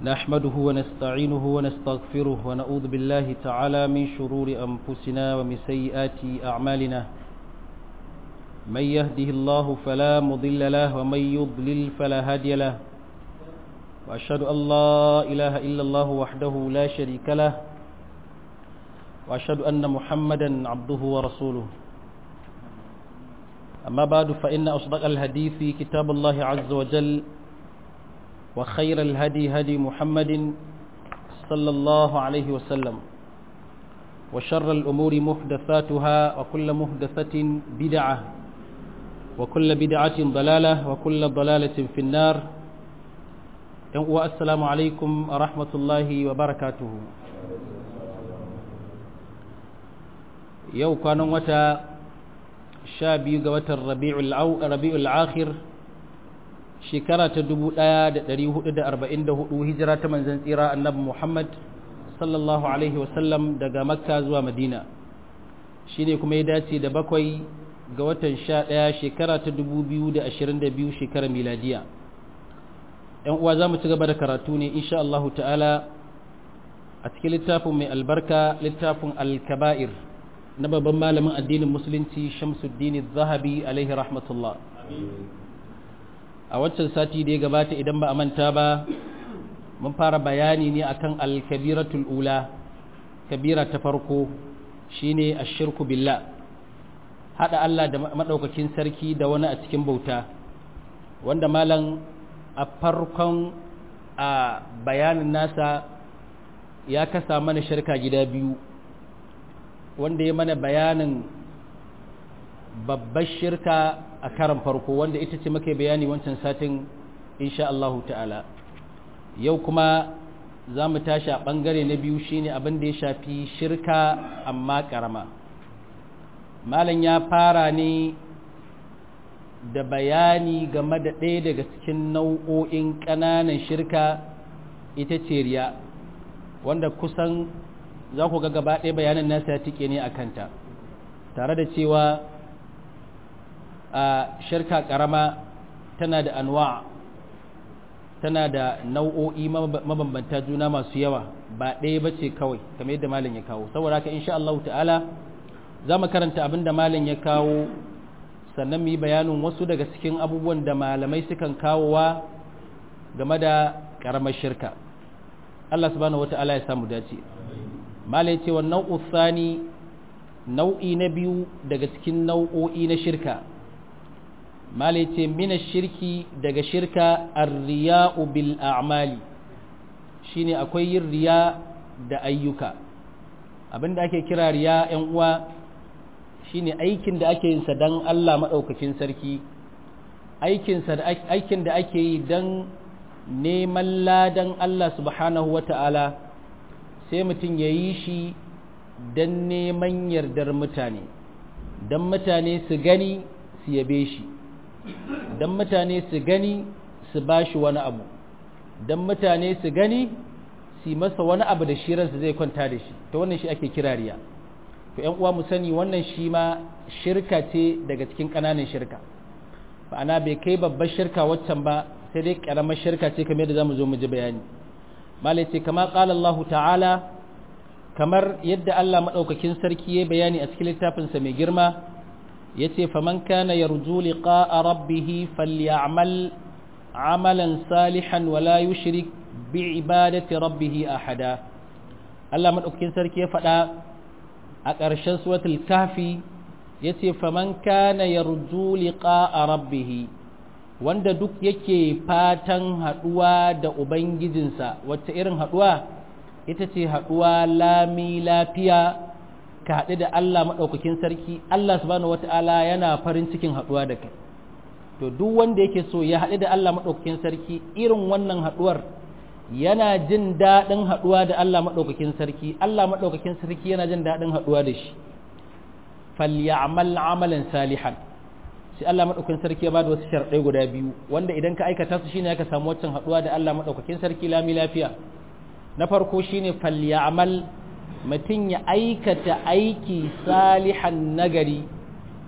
نحمده ونستعينه ونستغفره ونعوذ بالله تعالى من شرور أنفسنا ومن سيئات أعمالنا من يهده الله فلا مضل له ومن يضلل فلا هادي له وأشهد أن لا إله إلا الله وحده لا شريك له وأشهد أن محمدا عبده ورسوله أما بعد فإن أصدق الحديث كتاب الله عز وجل وخير الهدي هدي محمد صلى الله عليه وسلم وشر الأمور محدثاتها وكل محدثة بدعة وكل بدعة ضلالة وكل ضلالة في النار والسلام عليكم ورحمة الله وبركاته yau kwanan wata sha biyu ga watan rabi'ul akhir shekara ta dubu ɗaya da ɗari hudu da arba'in da hudu hijira ta manzan tsira annabi muhammad sallallahu alaihi wasallam daga makka zuwa madina shi ne kuma ya dace da bakwai ga watan sha ɗaya shekara ta dubu biyu da ashirin da biyu shekarar miladiya ‘yan uwa za mu ci gaba da karatu ne insha Allahu ta'ala a cikin littafin mai albarka littafin al-kaba'ir na babban malamin addinin musulunci shamsuddin zahabi alaihi rahmatullah a waccan sati da ya gabata idan ba a manta ba mun fara bayani ne akan alkabiratul ula kabira ta farko shine ashirku billah hada Allah da madaukakin sarki da wani a cikin bauta wanda malam a farkon a bayanin nasa ya kasa mana shirka gida biyu wanda ya mana bayanin babbar shirka a karan farko wanda ita ce muka bayani wancan satin insha Allahu ta'ala yau kuma za mu tashi a ɓangare na biyu shine abin da ya shafi shirka amma ƙarama malam ya fara ne da bayani game da ɗaya daga cikin nau'o'in ƙananan shirka ita ce riya wanda kusan za ku ga gaba ɗaya bayanin nasa ya tike ne a kanta tare da cewa a shirka ƙarama tana da anwa tana da nau'o'i mabambanta juna masu yawa ba ɗaya ba ce kawai kamar yadda malin ya kawo saboda haka insha Allah ta'ala za mu karanta abin da malin ya kawo sannan mu yi bayanin wasu daga cikin abubuwan da malamai sukan kawowa game da ƙaramar shirka Allah subhanahu wata'ala ya samu dace malai ce wa nau'u sani nau'i na biyu daga cikin nau'o'i na shirka malai ce mina shirki daga shirka arriya'u bil a'mali shine akwai yin riya da ayyuka abinda ake kira riya yan uwa shine aikin da ake yin sa dan Allah madaukakin sarki aikin sa aikin da ake yi dan neman ladan Allah subhanahu wata'ala sai mutum ya yi shi don neman yardar mutane don mutane su gani su yabe shi don mutane su gani su ba shi wani abu don mutane su gani su masa wani abu da shi ransa zai kwanta da shi ta wannan shi ake kirariya to ‘yan uwa mu sani wannan shi ma shirka ce daga cikin ƙananan shirka ba'ana bai kai babbar shirka waccan ba sai dai ƙaramar shirka ce kamar yadda za mu zo mu ji bayani malai ce kama ƙala Allah ta'ala kamar yadda Allah maɗaukakin sarki ya bayani a cikin littafinsa mai girma ya ce faman kana yarju liqa'a rabbihi falyamal amalan salihan wala yushrik bi ibadati rabbih ahada Allah maɗaukakin sarki ya faɗa a ƙarshen suratul kafi ya ce faman kana yarju liqa'a rabbih wanda duk yake fatan haɗuwa da ubangijinsa wacce irin haɗuwa ita ce haɗuwa lami lafiya ka haɗu da Allah maɗaukakin sarki Allah subhanahu wata'ala yana farin cikin haɗuwa da kai to duk wanda yake so ya haɗu da Allah maɗaukakin sarki irin wannan haɗuwar yana jin daɗin haɗuwa da Allah maɗaukakin sarki Allah maɗaukakin sarki yana jin daɗin haɗuwa da shi falyamal amalan salihan sai Allah maɗaukakin sarki ya bada wasu sharɗai guda biyu wanda idan ka aikata su shine ka samu waccan haɗuwa da Allah maɗaukakin sarki lami lafiya na farko shine falyamal mutum ya aikata aiki salihan nagari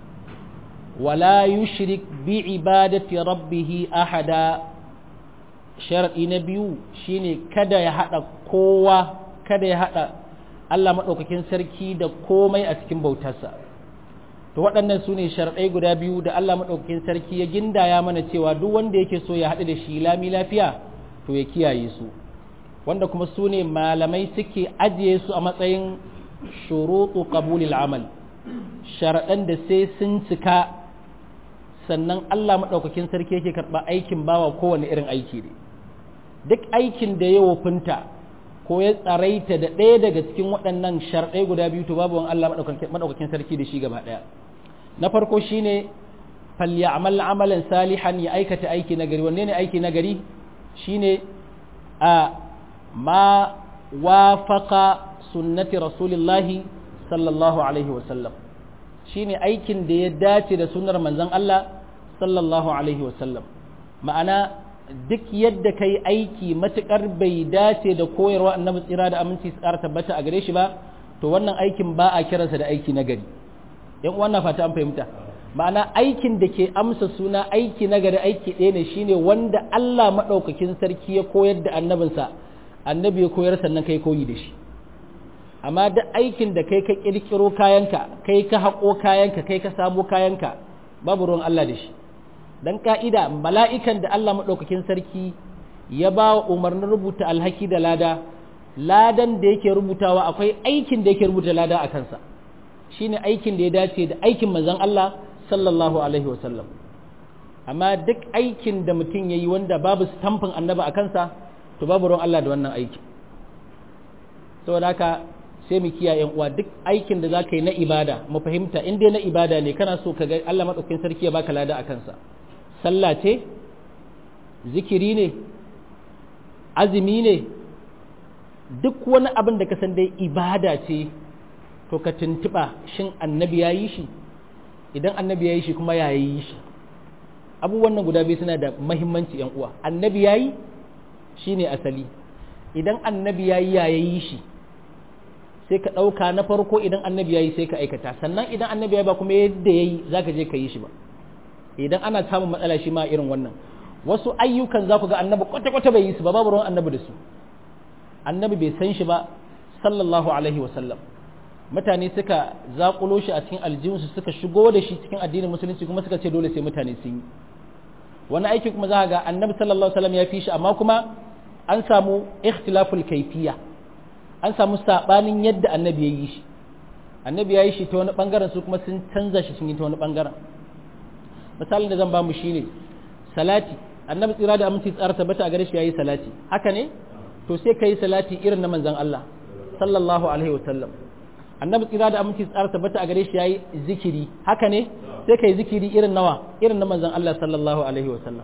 wala yushrik bi ibadati rabbih ahada sharaɗi na biyu shine kada ya haɗa kowa kada ya haɗa Allah maɗaukakin sarki da komai a cikin bautarsa to waɗannan su ne sharaɗai guda biyu da Allah maɗaukakin sarki ya gindaya mana cewa duk wanda yake so ya haɗu da shi lami lafiya to ya kiyaye su wanda kuma su ne malamai suke ajiye su a matsayin shuruɗu qabulil amal sharaɗan da sai sun cika sannan Allah maɗaukakin sarki yake karɓa aikin bawa kowane irin aiki ne duk aikin da ya wofinta ko ya tsaraita da ɗaya daga cikin waɗannan sharɗai guda biyu to babu wani Allah maɗaukakin sarki da shi gaba ɗaya na farko shine falyamal amalan salihan ya aikata aiki na gari wanne ne aiki na gari shine a ma wafaqa sunnati rasulillahi sallallahu alaihi wasallam shine aikin da ya dace da sunnar manzon Allah sallallahu alaihi wasallam ma'ana duk yadda kai aiki matukar bai dace da koyarwa annabi tsira da aminci su ƙara tabbata a gare shi ba to wannan aikin ba a kiransa da aiki na gari yan uwan na fata an fahimta ma'ana aikin da ke amsa suna aiki na gari aiki ɗaya ne shine wanda Allah maɗaukakin sarki ya koyar da annabinsa annabi ya koyar sannan kai koyi da shi amma duk aikin da kai ka kirkiro kayanka kai ka haƙo kayanka kai ka samo kayanka babu ruwan Allah da shi dan ka'ida mala'ikan da Allah maɗaukakin sarki ya ba wa umarnin rubuta alhaki da lada ladan da yake rubutawa akwai aikin da yake rubuta lada a kansa shine aikin da ya dace da aikin manzon Allah sallallahu alaihi wasallam amma duk aikin da mutum ya yi wanda babu stamfin annaba a kansa to babu ruwan Allah da wannan aiki saboda haka sai mu kiyaye uwa duk aikin da za ka yi na ibada mu fahimta in dai na ibada ne kana so ka ga Allah maɗaukakin sarki ya baka lada a kansa sallah ce zikiri ne azumi ne duk wani abin da ka san dai ibada ce to ka tuntuɓa shin annabi ya yi shi idan annabi ya yi shi kuma ya yi shi abubuwan nan guda biyu suna da mahimmanci yan uwa annabi ya yi shi ne asali idan annabi ya yi ya yi shi sai ka ɗauka na farko idan annabi ya yi sai ka aikata sannan idan annabi ya ba kuma yadda ya yi za ka je ka yi shi ba idan ana samun matsala shi ma irin wannan wasu ayyukan za ku ga annabi kwata-kwata bai yi su ba babu ruwan annabi da su annabi bai san shi ba sallallahu alaihi wasallam mutane suka zaƙulo shi a cikin aljihunsu suka shigo da shi cikin addinin musulunci kuma suka ce dole sai mutane sun yi wani aiki kuma za ga annabi sallallahu alaihi wasallam ya fi shi amma kuma an samu ikhtilaful kaifiya an samu sabanin yadda annabi ya yi shi annabi ya yi shi ta wani bangaren su kuma sun canza shi sun yi ta wani bangaren misalin da zan ba mu shine salati annabi tsira da aminci tsara tabbata a gare shi yayi salati haka ne to sai kai salati irin na manzon Allah sallallahu alaihi wasallam annabi tsira da aminci tsara tabbata a gare shi yayi zikiri haka ne sai kai zikiri irin nawa irin na manzon Allah sallallahu alaihi wasallam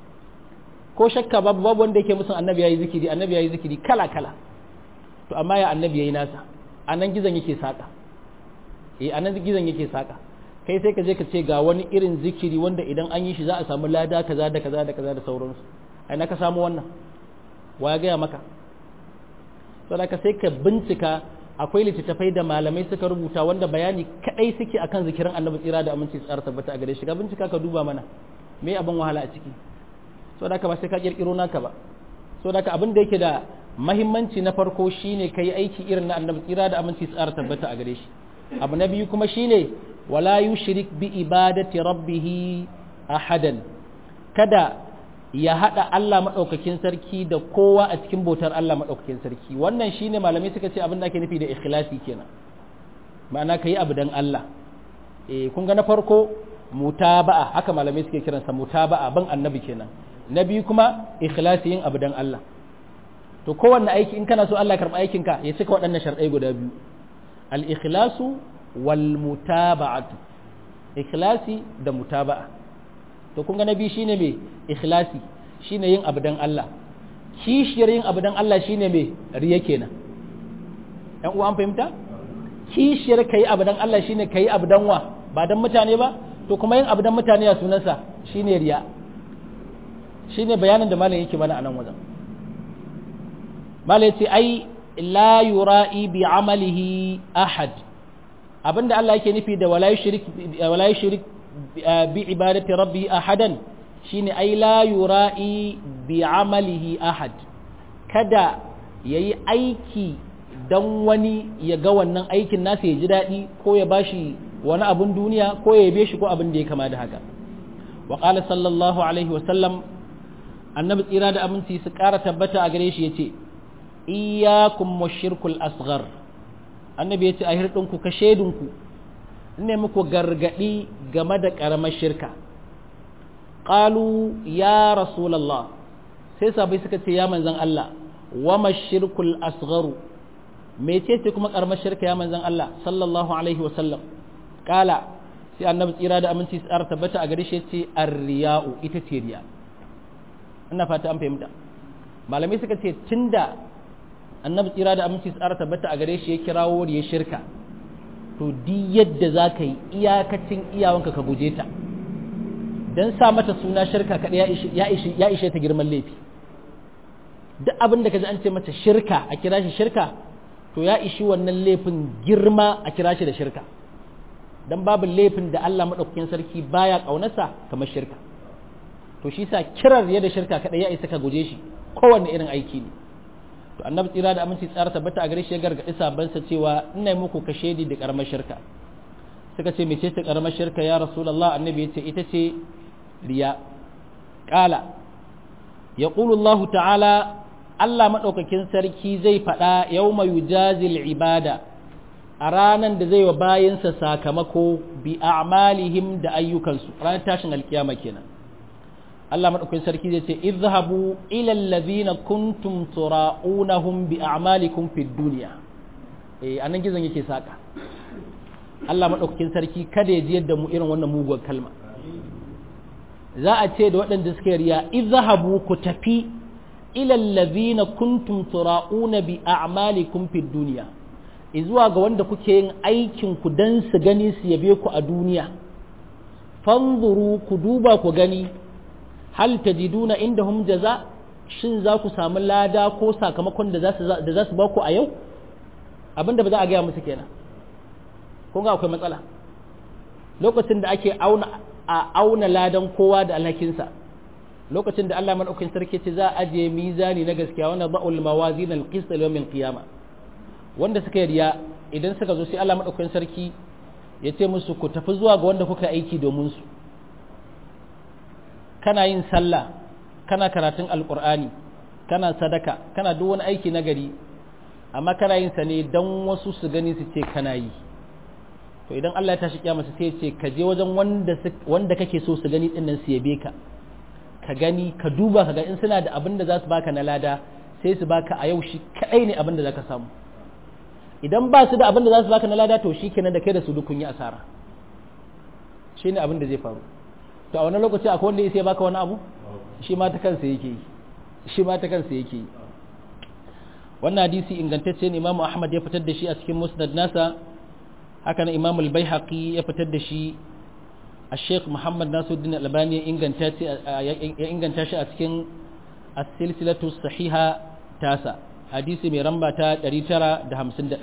ko shakka babu babu wanda yake musun annabi yayi zikiri annabi yayi zikiri kala kala to amma ya annabi yayi nasa anan gizon yake saka eh anan gizon yake saka kai sai ka je ka ce ga wani irin zikiri wanda idan an yi shi za a samu lada kaza da kaza da kaza da sauransu ai na ka samu wannan wa ya gaya maka saboda ka sai ka bincika akwai littattafai da malamai suka rubuta wanda bayani kadai suke akan zikirin annabi tsira da aminci tsara tabbata a gare shi ga bincika ka duba mana me abin wahala a ciki saboda ka ba sai ka kirkiro naka ba saboda ka abin da yake da mahimmanci na farko shine kai aiki irin na annabi tsira da aminci tsara tabbata a gare shi abu na biyu kuma shine wala yushrik bi ibadati rabbih ahadan kada ya hada Allah madaukakin sarki da kowa a cikin bautar Allah madaukakin sarki wannan shine malamai suka ce abin da ake nufi da ikhlasi kenan ma'ana kai abu dan Allah eh kun ga na farko mutaba'a haka malamai suke kiransa mutaba'a ban annabi kenan na biyu kuma ikhlasi yin abu dan Allah to kowanne aiki in kana so Allah karba aikinka ya cika waɗannan sharɗai guda biyu al-ikhlasu wal mutaba'atu ikhlasi da mutaba'a to kun ga nabi shine me ikhlasi shine yin abu dan Allah kishiyar yin abu dan Allah shine me riya kenan ɗan uwa an fahimta kishiyar kai abu dan Allah shine kai abu dan wa ba dan mutane ba to kuma yin abu dan mutane ya sunansa shine riya shine bayanin da malam yake mana a nan wajen malam yace ai la yura'i bi amalihi ahad abinda Allah yake nufi da wala yushrik wala yushrik bi ibadati rabbi ahadan shine ai la yura'i bi amalihi ahad kada yayi aiki dan wani ya ga wannan aikin nasa ya ji daɗi ko ya bashi wani abun duniya ko ya yabe shi ko abin da ya kama da haka wa qala sallallahu alaihi wa sallam annabi tsira da aminci su ƙara tabbata a gare shi yace iyyakum washirkul asghar annabi yace a hirdinku ka shedinku ne muku gargadi game da ƙaramar shirka qalu ya rasulullah sai sabai suka ce ya manzon Allah wa mashirkul asgharu mecece kuma karamar shirka ya manzon Allah sallallahu alaihi wa sallam kala sai annabi tsira da aminci tsara tabbata a gare shi ce arriya'u ita ce riya ina fata an fahimta malamai suka ce tunda annabi tsira da aminci tsara tabbata a gare shi ya kirawo riya shirka to di yadda za ka yi iyakacin iyawanka ka guje ta don sa mata suna shirka kaɗai ya ishe ta girman laifi duk abin da ka ji an ce mata shirka a kira shi shirka to ya ishi wannan laifin girma a kira shi da shirka don babu laifin da Allah maɗaukakin sarki baya ƙaunarsa kamar shirka to shi sa kirar yadda shirka kaɗai ya isa ka guje shi kowanne irin aiki ne to annabi tsira da aminci tsara tabbata a gare shi ya gargaɗi sabansa cewa ina yi muku kashe da ƙaramar shirka suka ce mece ce ƙaramar shirka ya rasulullah annabi ya ce ita ce riya ƙala ya Allah ta'ala Allah maɗaukakin sarki zai faɗa yau mai yujazil ibada a ranar da zai wa bayansa sakamako bi a'malihim da ayyukansu ranar tashin alkiyama kenan Allah maɗaukakin sarki zai ce izhabu ila allazina kuntum tura'unahum bi a'malikum fid dunya eh anan gizon yake saka Allah maɗaukakin sarki kada ya ji yadda mu irin wannan muguwar kalma za a ce da waɗanda suka riya izhabu ku tafi ila allazina kuntum tura'una bi a'malikum fid dunya zuwa ga wanda kuke yin aikin ku dan su gani su yabe ku a duniya fanzuru ku duba ku gani hal tajiduna indahum jaza shin za ku samu lada ko sakamakon da za su ba ku a yau abinda ba za a gaya musu kenan kun ga akwai matsala lokacin da ake auna a auna ladan kowa da alhakinsa lokacin da Allah madaukakin sarki ce za a ajiye mizani na gaskiya wanda ba'ul mawazin al-qist yawmin qiyama wanda suka yi riya idan suka zo sai Allah madaukakin sarki ya ce musu ku tafi zuwa ga wanda kuka aiki domin su kana yin sallah kana karatun alqur'ani kana sadaka kana duk wani aiki na gari amma kana yin sa ne dan wasu su gani su ce kana yi to idan Allah ya tashi kiyama sai ya ce ka je wajen wanda wanda kake so su gani din nan su yabe ka ka gani ka duba ka ga in suna da abin da za su baka na lada sai su baka a yau shi kadai ne abin da za ka samu idan ba su da abin da za su baka na lada to shi kenan da kai da su duk kun yi asara shi ne abin da zai faru to a wani lokaci akwai wanda ya sai baka wani abu shi ma ta kansa yake yi shi ma ta kansa yake yi wannan hadisi ingantacce ne imamu ahmad ya fitar da shi a cikin musnad nasa haka na imamu al-baihaqi ya fitar da shi الشيخ محمد ناصر الدين الألباني inganta shi a cikin السلسلة الصحيحة تاسع حديث من رمبة تريترا دهم سند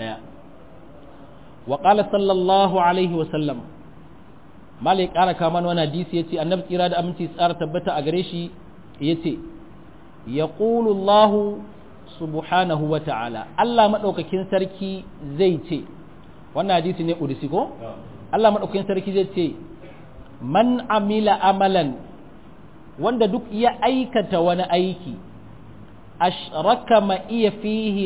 وقال صلى الله عليه وسلم مالك أنا كمان وانا حديث يتي النبي إرادة أمتي سارة تبتا أغريشي يتي يقول الله سبحانه وتعالى الله مدوك كين سركي زيتي وانا حديث نقول سيكو الله مدوك كين سركي زيتي man amila amalan wanda duk ya aikata wani aiki ashraka ma iya fihi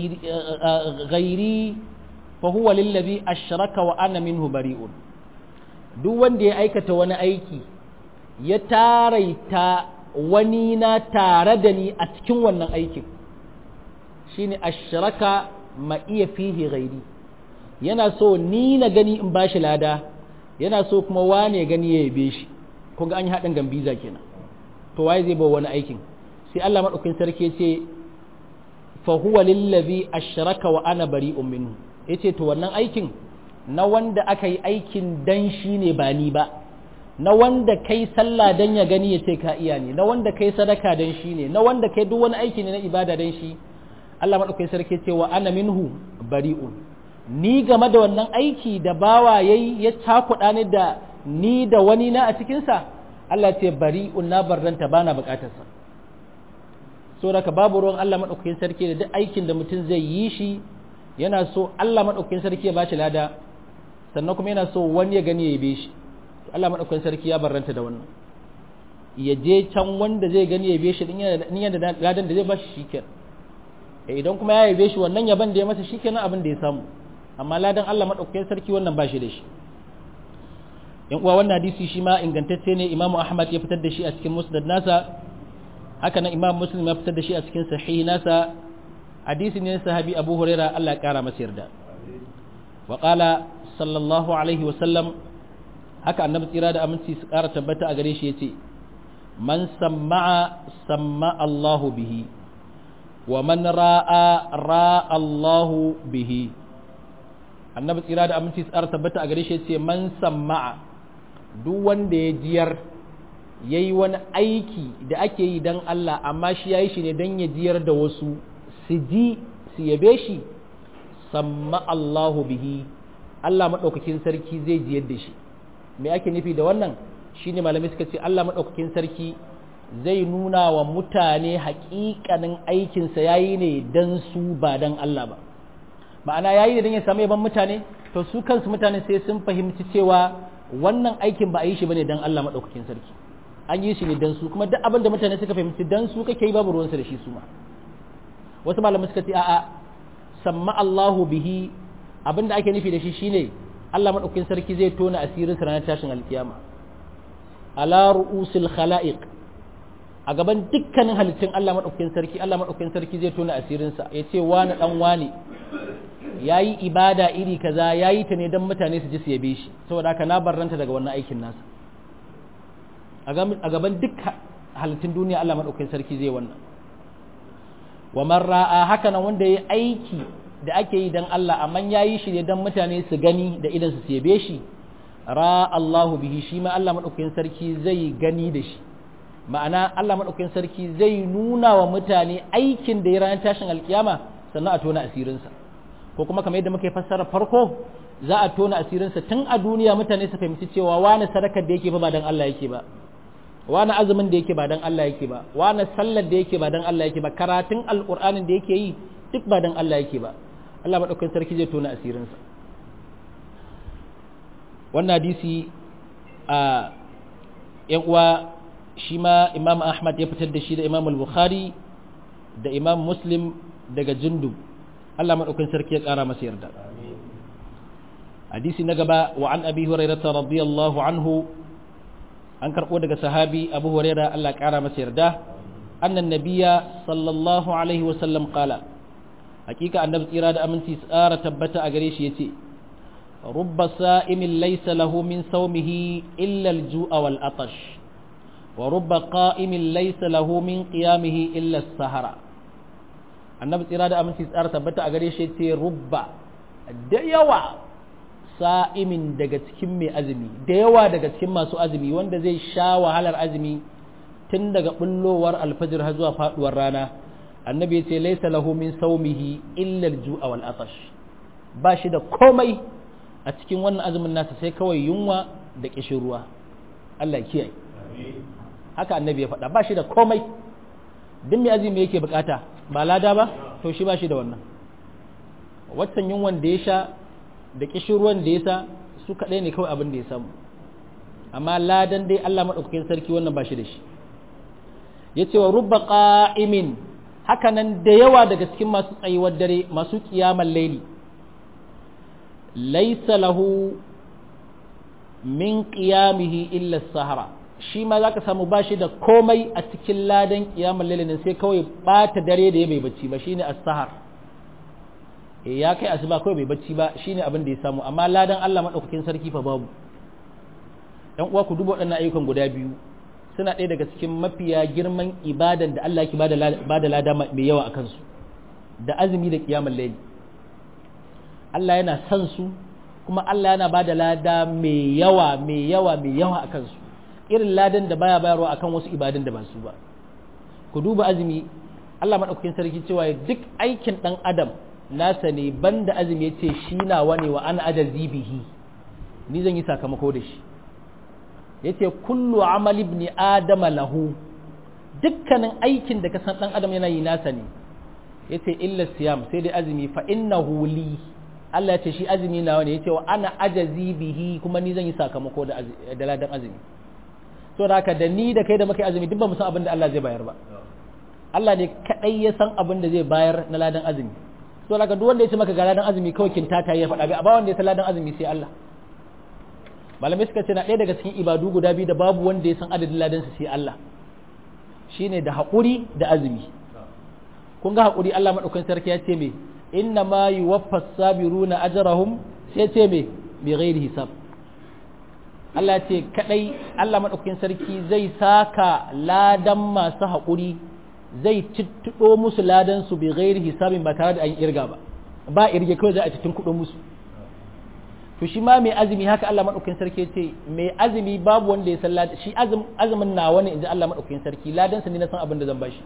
ghairi fa huwa lillazi ashraka wa ana minhu bari'un duk wanda ya aikata wani aiki ya taraita wani na tare da ni a cikin wannan aikin shine ashraka ma iya fihi ghairi yana so ni na gani in bashi lada yana so kuma wane gani ya yabe shi kun ga an yi haɗin gambiza kenan to waye zai bawa wani aikin sai Allah madaukakin sarki ce fa huwa lillazi ashraka wa ana bari'un minhu yace to wannan aikin na wanda aka yi aikin dan shi ne ba ni ba na wanda kai sallah dan ya gani ya ce ka iya ne na wanda kai sadaka dan shi ne na wanda kai duk wani aiki ne na ibada dan shi Allah madaukakin sarki ce wa ana minhu bari'un ni game da wannan aiki da bawa yayi ya cakuɗa ni da ni da wani na a cikinsa Allah ce bari na barranta bana bukatarsa saboda ka babu ruwan Allah madaukakin sarki da duk aikin da mutum zai yi shi yana so Allah madaukakin sarki ya bashi lada sannan kuma yana so wani ya gani ya yabe shi Allah madaukakin sarki ya barranta da wannan ya je can wanda zai gani ya yabe shi din yana da ladan da zai bashi shikenan idan kuma ya yabe shi wannan yaban da ya masa shikenan abin da ya samu amma ladan Allah madaukakin sarki wannan bashi da shi yan uwa wannan hadisi shi ma ingantacce ne Imam Ahmad ya fitar da shi a cikin Musnad nasa haka nan Imam Muslim ya fitar da shi a cikin Sahih nasa hadisi ne sahabi Abu Huraira Allah ya kara masa yarda wa qala sallallahu alaihi wa sallam haka annabi tsira da aminci su kara tabbata a gare shi yace man samma'a samma Allahu bihi wa man ra'a ra'a Allahu bihi annabi tsira da aminci su kara tabbata a gare shi yace man samma'a duk wanda ya jiyar ya yi wani aiki da ake yi don Allah amma shi ya yi shi ne don ya jiyar da wasu su ji su yabe shi samma Allahu bihi Allah maɗaukakin sarki zai jiyar da shi me ake nufi da wannan shi ne malamai suka ce Allah maɗaukakin sarki zai nuna wa mutane haƙiƙanin aikinsa ya yi ne don su ba don Allah ba ma'ana ya yi ne don ya samu yaban mutane to su kansu mutane sai sun fahimci cewa wannan aikin ba a yi shi bane dan Allah madaukakin sarki an yi shi ne dan su kuma duk abin da mutane suka fahimci dan su kake yi babu ruwansu da shi su ma wasu malamai suka ce a'a samma Allahu bihi abin da ake nufi da shi shine Allah madaukakin sarki zai tona asirin sa ranar tashin alkiyama ala ru'usil khalaiq a gaban dukkanin halittun Allah madaukakin sarki Allah madaukakin sarki zai tona asirin sa yace wani dan wani ya yi ibada iri kaza ya yi ta ne don mutane su ji su yabe shi saboda haka na barranta daga wannan aikin nasa a gaban duk halittun duniya Allah maɗaukakin sarki zai wannan wa marra'a haka nan wanda ya aiki da ake yi don Allah amma ya yi shi ne don mutane su gani da idan su yabe shi ra Allahu bihi shi ma Allah maɗaukakin sarki zai gani da shi ma'ana Allah maɗaukakin sarki zai nuna wa mutane aikin da ya ranar tashin alkiyama sannan a tona asirinsa ko kuma kamar yadda muke fassara farko za a tona asirinsa tun a duniya mutane su fahimci cewa wani sadakar da yake ba dan Allah yake ba wani azumin da yake ba dan Allah yake ba wani sallar da yake ba dan Allah yake ba karatun alqur'anin da yake yi duk ba dan Allah yake ba Allah madaukakin sarki zai tona asirinsa wannan hadisi a yan uwa shi ma Imam Ahmad ya fitar da shi da Imam Al-Bukhari da Imam Muslim daga Jundub Allah maɗaukin sarki ya ƙara masa yarda. Hadisi na gaba wa an abi hurairata radiyallahu anhu an karɓo daga sahabi abu huraira Allah ƙara masa yarda annan nabiya sallallahu alaihi wa sallam qala hakika annabi tsira da aminci tsara tabbata a gare shi yace rubba sa'imin laysa lahu min sawmihi illa al-ju'a wal atash wa rubba qa'imin laysa lahu min qiyamihi illa as-sahara annabi tsira da aminci tsara tabbata a gare shi ce rubba da yawa sa'imin daga cikin mai azumi da yawa daga cikin masu azumi wanda zai sha wahalar azumi tun daga bullowar alfajir har zuwa faduwar rana annabi ya ce laisa lahu min saumihi illa al-ju'a wal atash ba shi da komai a cikin wannan azumin nasa sai kawai yunwa da kishin ruwa Allah kiyaye haka annabi ya faɗa ba shi da komai duk mai azumi yake bukata ba lada ba to shi ba shi da wannan waccan yunwan da ya sha da kishirwan da ya sa su kaɗai ne kawai abin da ya samu amma ladan dai Allah maɗaukakin sarki wannan ba shi da shi ya ce wa rubba ƙa'imin hakanan da yawa daga cikin masu tsayuwar dare masu ƙiyamar laili laisa lahu min ƙiyamihi illa sahara shi ma za ka samu ba shi da komai a cikin ladan kiyamar lalinin sai kawai ɓata dare da ya bai bacci ba shine as-sahar e ya kai asuba kawai bai bacci ba shine abin da ya samu amma ladan Allah madaukakin sarki fa babu ɗan uwa ku duba waɗannan ayyukan guda biyu suna ɗaya daga cikin mafiya girman ibadan da Allah yake bada lada mai yawa a kansu da azumi da kiyamar layli Allah yana son su kuma Allah yana bada lada mai yawa mai yawa mai yawa a kansu irin ladan da baya bayarwa akan wasu ibadun da ba su ba ku duba azumi Allah madaukakin sarki cewa duk aikin dan adam nasa ne banda azumi yace shi nawa ne wa ana ajazi bihi ni zan yi sakamako da shi yace kullu amali ibn adama lahu dukkanin aikin da ka san dan adam yana yi nasa ne yace illa siyam sai dai azumi fa innahu li Allah ya ce shi azumi nawa ne yace wa ana ajazi bihi kuma ni zan yi sakamako da da ladan azumi so da haka da ni da kai da muka azumi duk ba mu san abin da Allah zai bayar ba Allah ne kadai ya san abin da zai bayar na ladan azumi so da haka duk wanda ya ce maka ga ladan azumi kawai kintata ya faɗa bai ba wanda ya san ladan azumi sai Allah malamai suka ce na ɗaya daga cikin ibadu guda biyu da babu wanda ya san adadin ladan su sai Allah shine da haƙuri da azumi kun ga haƙuri Allah madaukakin sarki ya ce me inna ma yuwaffas sabiruna ajrahum sai ce me bi ghairi hisab Allah ce kadai Allah madaukakin sarki zai saka ladan masu haƙuri zai cittudo musu ladan su bi ghairi hisabin ba tare da an irga ba ba irge kawai za a cikin kuɗin musu to shi ma mai azumi haka Allah madaukakin sarki ce mai azumi babu wanda ya san ladan shi azumin nawa ne inji Allah madaukakin sarki ladan sa ne na san abin da zan bashi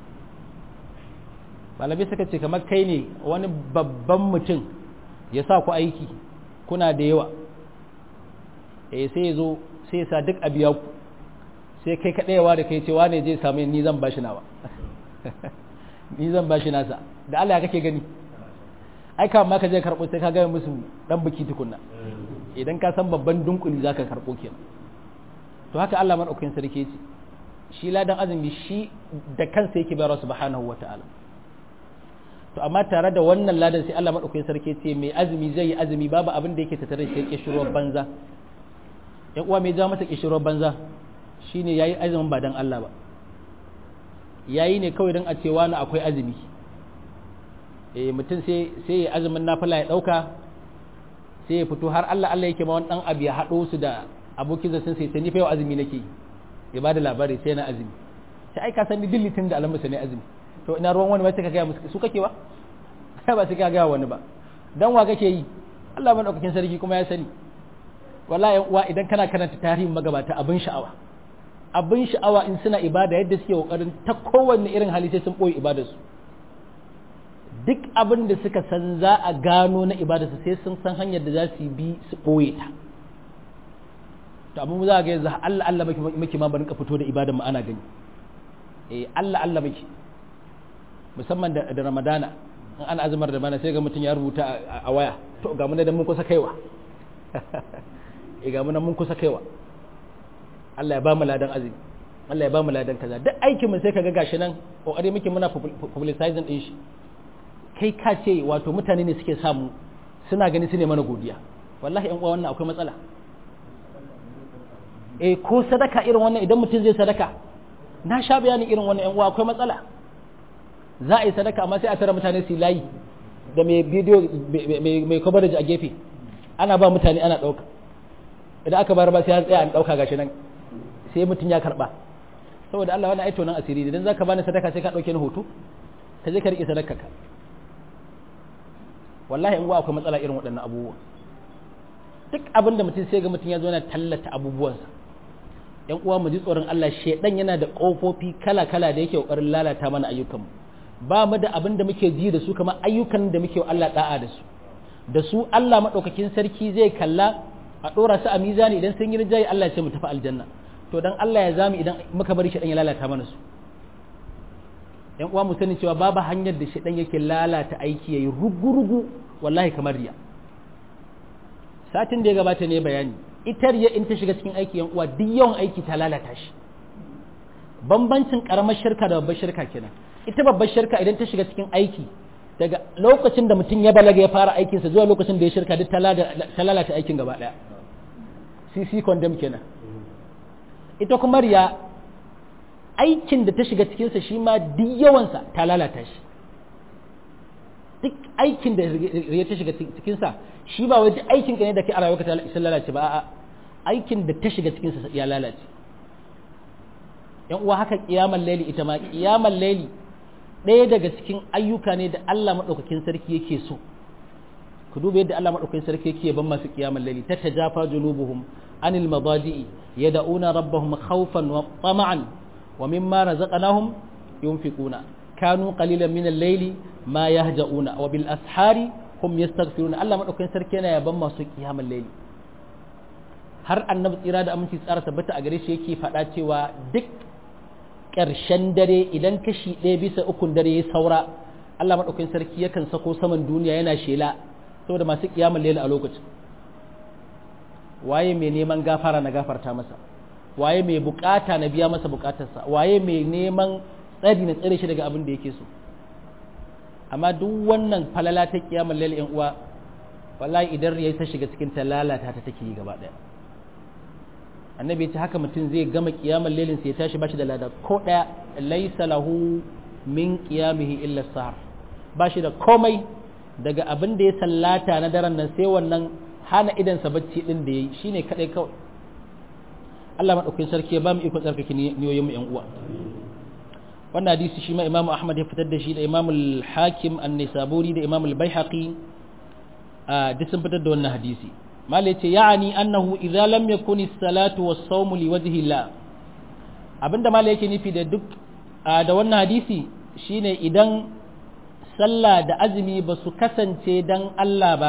malamai suka ce kamar kai ne wani babban mutum ya sa ku aiki kuna da yawa eh sai ya zo sai ya sa duk a biya ku sai kai kaɗayawa da kai cewa ne zai samu ni zan bashi nawa ni zan bashi nasa da Allah ya kake gani ai ka ma ka je karɓo sai ka gaya musu dan biki tukunna idan ka san babban dunkuli zaka karɓo kenan to haka Allah madaukakin sarki ce shi ladan azumi shi da kansa yake bayarwa subhanahu wataala to amma tare da wannan ladan sai Allah madaukakin sarki ce mai azumi zai yi azumi babu abin da yake tattare da kishirwar banza yan uwa mai ja masa kishirwar banza shine yayi azumin ba dan Allah ba yayi ne kawai dan a ce wani akwai azumi eh mutum sai sai ya azumin nafila ya dauka sai ya fito har Allah Allah yake ma wani dan abu ya hado su da abokin zasin sai ni fa yau azumi nake ya bada labari sai na azumi sai ai ka san ni dillitin da alamusa ne azumi to ina ruwan wani ba sai ka gaya musu su kake ba kai ba sai ka gaya wani ba dan wa kake yi Allah madaukakin sarki kuma ya sani wallahi uwa idan kana karanta tarihin magabata abin sha'awa abin sha'awa in suna ibada yadda suke kokarin ta kowanne irin hali sai sun boye ibadar su duk abin da suka san za a gano na ibadar su sai sun san hanyar da za su bi su boye ta to abin za ga yanzu Allah Allah miki ma barin ka fito da ibadar mu ana gani eh Allah Allah miki musamman da ramadana in ana azumar da bana sai ga mutum ya rubuta a waya to ga mun da mun kusa kaiwa e ga mun mun kusa kaiwa Allah ya ba mu ladan azumi Allah ya ba mu ladan kaza duk aikin mu sai kaga gashi nan kokari muke muna publicizing din shi kai ka ce wato mutane ne suke samu suna gani su ne mana godiya wallahi yan uwa wannan akwai matsala eh ko sadaka irin wannan idan mutum zai sadaka na sha bayanin irin wannan yan uwa akwai matsala za a yi sadaka amma sai a tara mutane su layi da mai bidiyo mai coverage a gefe ana ba mutane ana ɗauka idan aka bayar ba sai an tsaya an ɗauka gashi nan sai mutum ya karɓa saboda Allah wani aito nan asiri idan za ka bani sadaka sai ka ɗauke ni hoto ka je ka riƙe sadaka ka wallahi in akwai matsala irin waɗannan abubuwa duk abin da mutum sai ga mutum ya zo yana tallata abubuwansa yan uwa mu ji tsoron Allah shedan yana da kofofi kala-kala da yake kokarin lalata mana ayyukanmu ba mu da abin da muke ji da su kamar ayyukan da muke wa Allah da'a da su da su Allah madaukakin sarki zai kalla a dora su a mizani idan sun yi rijai Allah ya ce mu tafi aljanna to dan Allah ya zami idan muka bari shedan ya lalata mana su yan uwa mu sani cewa babu hanyar da shedan yake lalata aiki yayi rugu-rugu wallahi kamar riya satin da ya gabata ne bayani ita riya in ta shiga cikin aiki yan uwa duk yawan aiki ta lalata shi bambancin karamar shirka da babbar shirka kenan ita babbar shirka idan ta shiga cikin aiki daga lokacin da mutum ya balaga ya fara aikinsa zuwa lokacin da ya shirka duk ta lalata aikin gaba daya cc condemn kenan ita kuma riya aikin da ta shiga cikinsa shi ma duk yawansa ta lalata shi duk aikin da riya ta shiga cikinsa shi ba wai duk aikin ka ne da kai a rayuwarka ta lalace ba a'a aikin da ta shiga cikinsa ya lalace yan uwa haka kiyamar laili ita ma kiyamar laili ɗaya daga cikin ayyuka ne da Allah maɗaukakin sarki yake so ku duba yadda Allah maɗaukakin sarki yake ban masu kiyamar laili ta tajafa junubuhum anil madaji'i yad'una rabbahum khawfan wa tama'an wa mimma razaqnahum yunfiquna kanu qalilan min al-layli ma yahja'una wa bil ashari hum yastaghfiruna Allah maɗaukakin sarki yana yaban masu kiyamar laili har annabi tsira da aminci tsara tabbata a gare shi yake faɗa cewa duk ƙarshen dare idan kashi ɗaya bisa ukun dare ya saura Allah maɗaukakin sarki yakan sako saman duniya yana shela saboda masu ƙiyamar lela a lokacin waye mai neman gafara na gafarta masa waye mai bukata na biya masa bukatarsa waye mai neman tsari na tsare shi daga abin da yake so amma duk wannan falala ta kiyamar lail yan uwa wallahi idan ya ta shiga cikin ta lalata ta take yi gaba daya annabi ya ce haka mutum zai gama kiyamar lailin sai ya tashi bashi da lada ko daya laysa lahu min qiyamihi illa sahar bashi da komai daga abin da ya sallata na daren nan sai wannan hana idansa bacci din da yayi shine kadai kawai Allah madaukakin sarki ya ba mu iko tsarkake niyoyin mu yan uwa wannan hadisi shi ma Imam Ahmad ya fitar da shi da Imam al-Hakim an-Nisaburi da Imam al-Baihaqi a duk sun fitar da wannan hadisi mal yace ya'ani annahu idza lam yakun as-salatu was-sawm li wajhi Allah abinda mal yake nufi da duk da wannan hadisi shine idan sallah da azumi ba su kasance dan Allah ba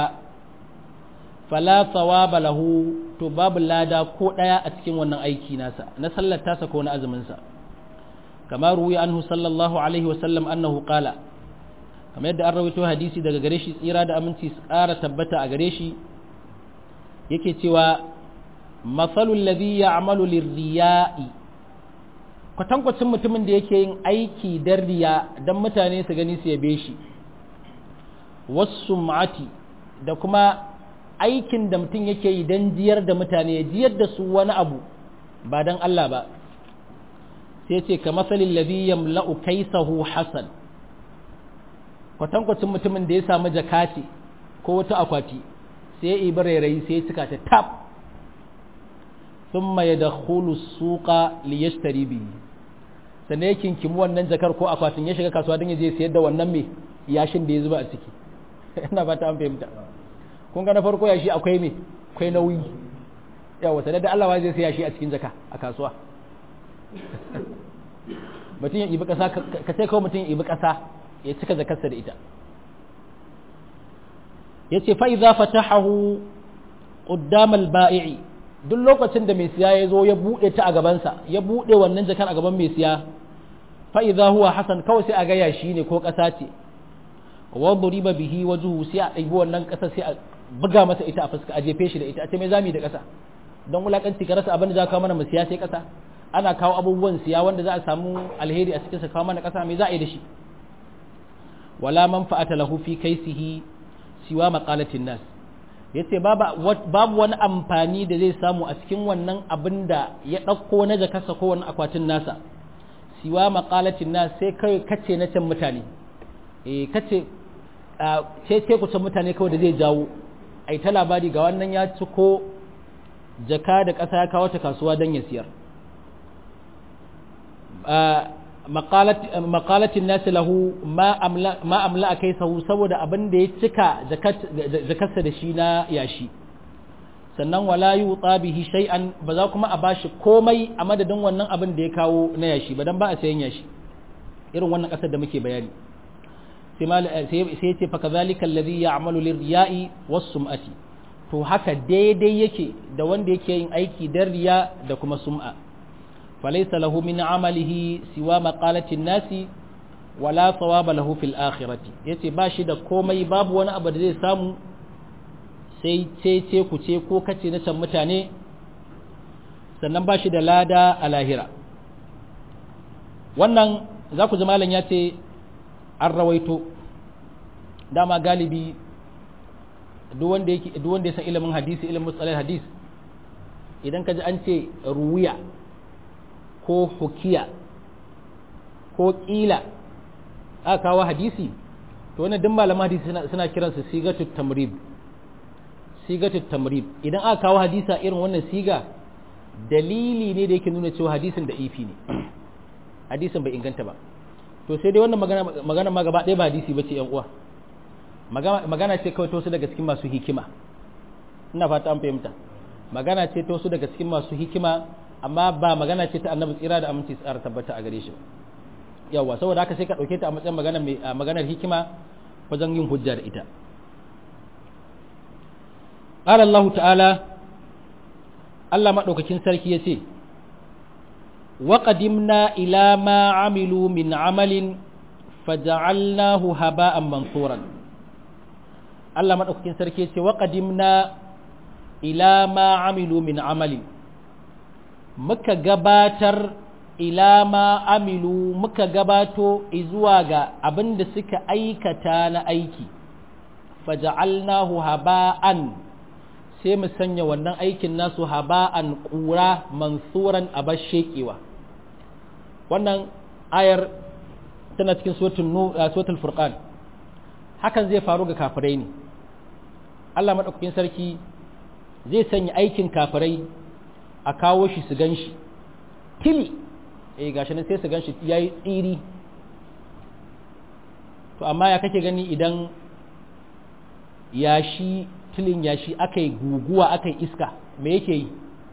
fala thawaba lahu to babu lada ko daya a cikin wannan aiki nasa na sallar tasa ko na azumin sa kama ruwi anhu sallallahu alaihi wa sallam annahu qala kamar yadda an rawaito hadisi daga gare shi tsira da aminci su ƙara tabbata a gare shi yake cewa masalul ladhi ya'malu lirriya'i kwatankwacin mutumin da yake yin aiki dan riya dan mutane su gani su yabe shi wasum'ati da kuma aikin da mutum yake yi don jiyar da mutane ya jiyar da su wani abu ba don Allah ba sai ce ka masalin ladhi yamla'u kaisahu hasan kwatankwacin mutumin da ya samu jakati ko wata akwati sai ya ibi rairayi sai ya cika ta tab thumma yadkhulu suqa liyashtari bihi sannan ya kinkimi wannan jakar ko akwatin ya shiga kasuwa don ya je sayar da wannan mai yashin da ya zuba a ciki ina ba ta an fahimta kun ga na farko yashi akwai me akwai nauyi yawa sanar da Allah zai sai yashi a cikin jaka a kasuwa mutum ya ibi kasa ka sai kawai mutum ya ibi kasa ya cika zakarsa da ita ya ce fa idza fatahahu qaddam al-ba'i duk lokacin da mai siya ya zo ya bude ta a gabansa ya bude wannan jakan a gaban mai siya fa idza huwa hasan kawai sai a ga yashi ne ko kasa ce wa duriba bihi wajhu sai a ɗaibi wannan kasa sai a buga masa ita a fuska a jefe shi da ita a ce mai zami da ƙasa don wulakanci ka rasa abin da za kawo mana mu siya sai ƙasa ana kawo abubuwan siya wanda za a samu alheri a cikin sa kawo mana ƙasa mai za a yi da shi wala manfa'ata lahu fi kaisihi siwa maqalatin nas yace babu wani amfani da zai samu a cikin wannan abin da ya ɗauko na jakarsa ko wani akwatin nasa siwa maqalatin nas sai kai kace na can mutane eh kace ce ce kusan mutane kawai da zai jawo ai ta labari ga wannan ya ci ko jaka da ƙasa ya kawo ta kasuwa don ya siyar maƙalatin nasi lahu ma amla a kai sahu saboda abin da ya cika jakarsa da shi na yashi sannan wala yi bihi shay'an ba za kuma a bashi komai a madadin wannan abin da ya kawo na yashi ba don ba a sayan yashi irin wannan ƙasar da muke bayani sai ce fa kazalika alladhi ya'malu lirriya'i was-sum'ati to haka daidai yake da wanda yake yin aiki dan riya da kuma sum'a falaysa lahu min amalihi siwa maqalatin nasi wala thawaba lahu fil akhirati yace ba shi da komai babu wani abu da zai samu sai ce ce ku ce ko kace na can mutane sannan ba shi da lada a lahira wannan za ku ji malam ya ce an rawaito dama galibi duk wanda ya san ilimin hadisi ilimin musalai hadis idan ka ji an ce ruwiya ko hukiya ko ƙila aka kawo hadisi to wannan duk malaman hadisi suna kiransu sigatut tamrib sigatut tamrib idan aka kawo hadisa irin wannan siga dalili ne da yake nuna cewa hadisin da ifi ne hadisin bai inganta ba to sai dai wannan magana ma gaba ɗaya ba hadisi ba ce yan uwa magana ce kawai to su daga cikin masu hikima ina fata an fahimta magana ce to su daga cikin masu hikima amma ba magana ce ta annabi tsira da aminci tsara tabbata a gare shi yawa saboda haka sai ka ɗauke ta a matsayin magana mai maganar hikima wajen yin hujja da ita قال الله تعالى Allah maɗaukakin sarki ya ce وقدمنا إلى ما عملوا من عمل فجعلناه هباء منثورا الله مدaukakin sarki ce waqadimna ila ma amilu min amali muka gabatar ila ma amilu muka gabato zuwa ga abin da suka aikata na aiki faja'alnahu haba'an sai mu sanya wannan aikin nasu haba'an ƙura mansuran abar shekewa wannan ayar tana cikin suratul furqan hakan zai faru ga kafirai ne Allah maɗaukakin sarki zai sanya aikin kafirai a kawo shi su gan shi tili eh gashi nan sai su gan shi ya yi tsiri to amma ya kake gani idan yashi tilin yashi aka yi guguwa aka yi iska me yake yi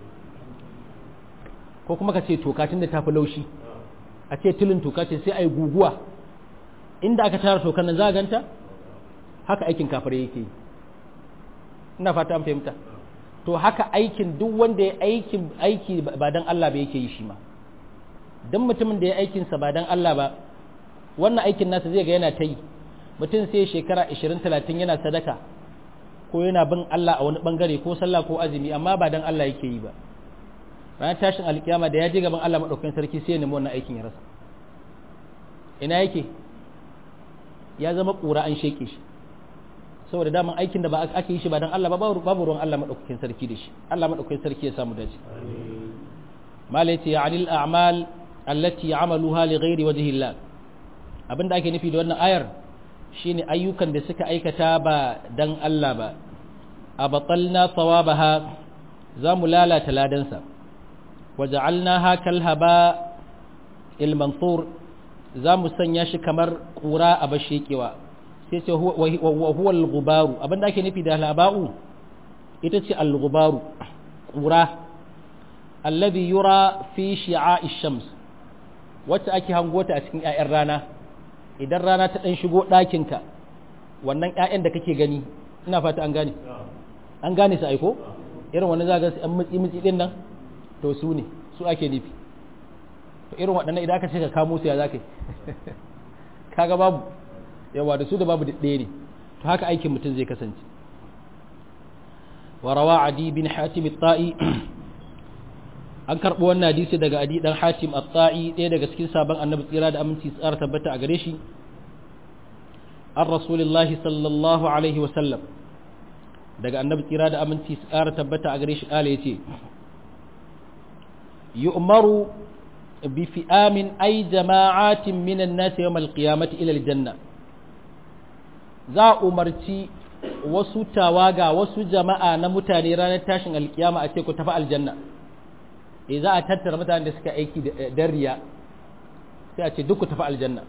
ko kuma ka ce toka tun da tafi laushi a ce tilin toka ce sai a yi guguwa inda aka tara tokan nan za a ganta haka aikin kafare yake yi ina fata an fahimta to haka aikin duk wanda ya aikin aiki ba dan Allah ba yake yi shi ma dan mutumin da ya aikinsa ba dan Allah ba wannan aikin nasa zai ga yana ta yi mutum sai shekara 20 30 yana sadaka ko yana bin Allah a wani bangare ko sallah ko azumi amma ba dan Allah yake yi ba ranar tashin alkiyama da ya je gaban Allah madaukakin sarki sai ya nemi wannan aikin ya rasa ina yake ya zama kura an sheke shi saboda daman aikin da ba ake yi shi ba dan Allah ba babu ruwan Allah madaukakin sarki da shi Allah madaukakin sarki ya samu dace malai ce anil a'mal allati amaluha li ghairi wajhi Allah abinda ake nufi da wannan ayar shine ayyukan da suka aikata ba dan Allah ba a batalna thawabaha za mu lalata ladansa waja'alnaha kal haba il mansur za mu sanya shi kamar kura a bashekewa sai ce wa huwa al-ghubaru abinda ake nufi da laba'u ita ce al-ghubaru kura alladhi yura fi shi'a'i shams wacce ake hangota a cikin 'ya'yan rana idan rana ta ɗan shigo ɗakinka wannan 'ya'yan da kake gani ina fata an gane an gane su aiko irin wani za ga su ‘yan mutsi-mutsi ɗin nan to su ne su ake nufi to irin waɗannan idan aka ce ka kamo su ya za ka yi kaga babu yawa da su da babu ɗaya ne to haka aikin mutum zai kasance warawa adi bin hatim ta'i an karɓi wannan hadisi daga adi dan hatim at-ta'i ɗaya daga cikin sabon annabi tsira da aminci tsara tabbata a gare shi an rasulullahi sallallahu alaihi wa sallam daga annabi tsira da aminci tsara tabbata a gare shi kala yace yu'maru bi fi'amin ay jama'atin minan nas yawm al-qiyamati ila al-janna za umarci wasu tawaga wasu jama'a na mutane ranar tashin alkiyama a ce ku tafi aljanna e za a tattara mutanen da suka aiki da riya sai a ce duk ku tafi aljanna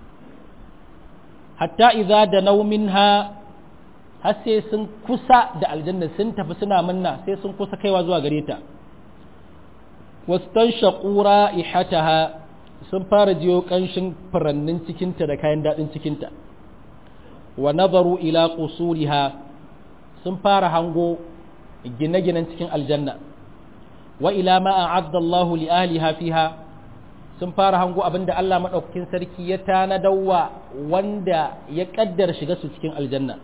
hatta idza da naumin ha har sai sun kusa da aljanna sun tafi suna munna sai sun kusa kaiwa zuwa gare ta wastan shaqura ihataha sun fara jiyo kanshin furannin cikinta da kayan dadin cikinta wa nazaru ila qusuriha sun fara hango gine-ginen cikin aljanna wa ila ma a'adda Allah li ahliha fiha sun fara hango abinda Allah madaukakin sarki ya tanadawa wanda ya kaddara shiga su cikin aljanna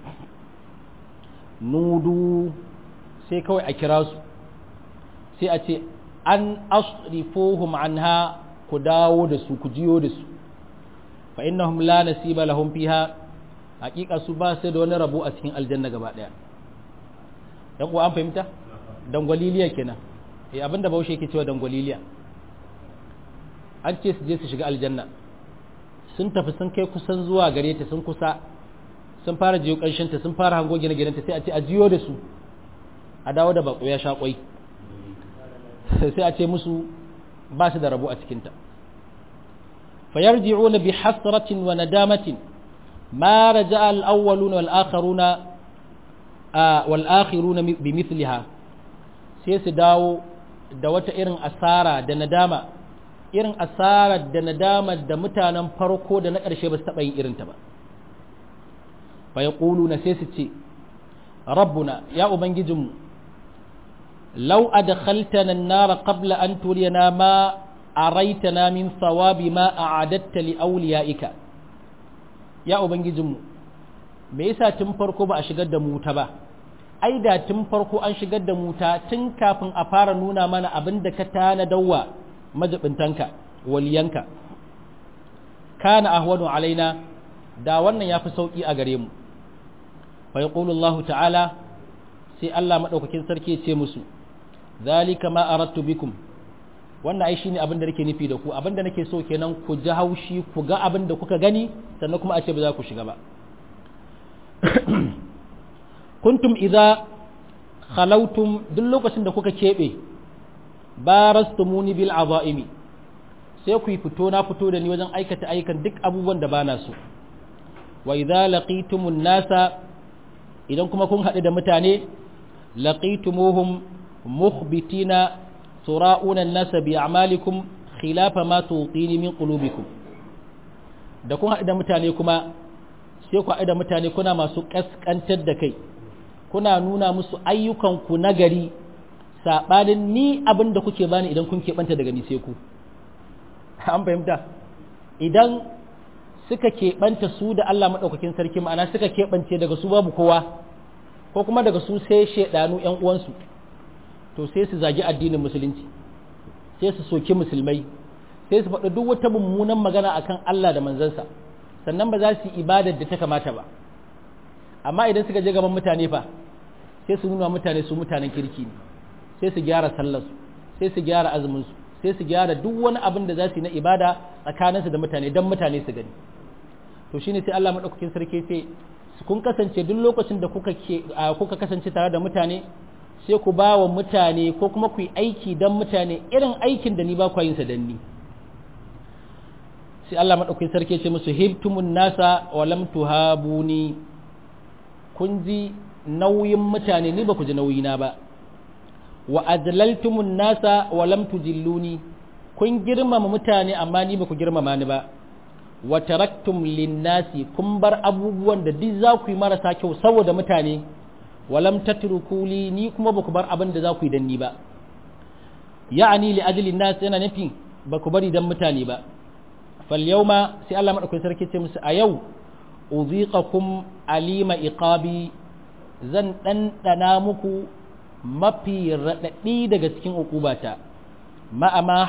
nudu sai kawai a kira su sai a ce an asrifuhum anha ku dawo da su ku jiyo da su fa innahum la nasiba lahum fiha hakika su ba sai da wani rabo a cikin aljanna gaba daya dan uwa an fahimta dangwaliliya kenan eh abinda baushe yake cewa dangwaliliya an ce su je su shiga aljanna sun tafi sun kai kusan zuwa gare ta sun kusa sun fara jiyo kanshin ta sun fara hango gine ginen ta sai a ce a jiyo da su a dawo da bako ya sha kwai sai a ce musu ba su da rabo a cikin ta fayarji'una bi hasratin wa nadamatin ma raja'a al-awwaluna wal akharuna wal akhiruna bi mithliha sai su dawo da wata irin asara da nadama irin asarar da nadama da mutanen farko da na ƙarshe ba su taɓa yin irinta ba fa ya na sai su ce rabbuna ya ubangijinmu law adkhaltana an-nar qabla an turiyana ma araitana min thawabi ma a'adatta li awliyaika ya ubangijinmu me yasa tun farko ba a shigar da mu ta ba ai da tun farko an shigar da mu ta tun kafin a fara nuna mana abin da ka tana dawwa majibintanka waliyanka kana ahwanu alaina da wannan yafi sauki a gare mu fa yaqulu Allah ta'ala sai Allah madaukakin sarki ya ce musu zalika ma aradtu bikum wannan ai shine abin da nake nufi da ku abin da nake so kenan ku ji haushi ku ga abin da kuka gani sannan kuma a ce ba za ku shiga ba kuntum idza khalautum duk lokacin da kuka kebe barastumuni bil azaimi sai ku yi fito na fito da ni wajen aikata ayyukan duk abubuwan da bana so wa idza laqitumun nasa idan kuma kun haɗu da mutane laqitumuhum mukhbitina tura'una an-nasa bi a'malikum khilafa ma tuqini min qulubikum da kun haɗu da mutane kuma sai ku haɗu da mutane kuna masu kaskantar da kai kuna nuna musu ayyukanku na gari saɓanin ni abin da kuke bani idan kun keɓanta daga ni sai ku an fahimta idan suka keɓanta su da Allah maɗaukakin sarki ma'ana suka keɓance daga su babu kowa ko kuma daga su sai shaidanu ‘yan uwansu to sai su zagi addinin musulunci sai su soki musulmai sai su faɗi duk wata mummunan magana akan Allah da manzansa sannan ba za su yi ibadar da ta kamata ba amma idan suka je gaban mutane fa sai su nuna mutane su mutanen kirki ne sai su gyara sallarsu sai su gyara azuminsu sai su gyara duk wani abin da za su yi na ibada tsakaninsu da mutane don mutane su gani to shine sai Allah madaukakin sarki ce kun kasance duk lokacin da kuka ke kuka kasance tare da mutane sai ku ba wa mutane ko kuma ku yi aiki don mutane irin aikin da ni ba ku yin sa dan ni sai Allah madaukakin sarki ce musu hibtumun nasa wa lam tuhabuni kun ji nauyin mutane ni ba ku ji nauyina ba wa adlaltumun nasa wa lam tujilluni kun girmama mutane amma ni ba ku girmama ni ba wa taraktum linnasi kun bar abubuwan da duk za ku yi marasa kyau saboda mutane wa lam tatruku li ni kuma ba ku bar abin da za ku yi dan ni ba ya'ani li ajli nas yana nufin ba ku bari dan mutane ba fal yawma sai Allah madaukakin sarki ce musu a yau uziqakum alima iqabi zan ɗanɗana muku mafi raɗaɗi daga cikin uqubata ma'ama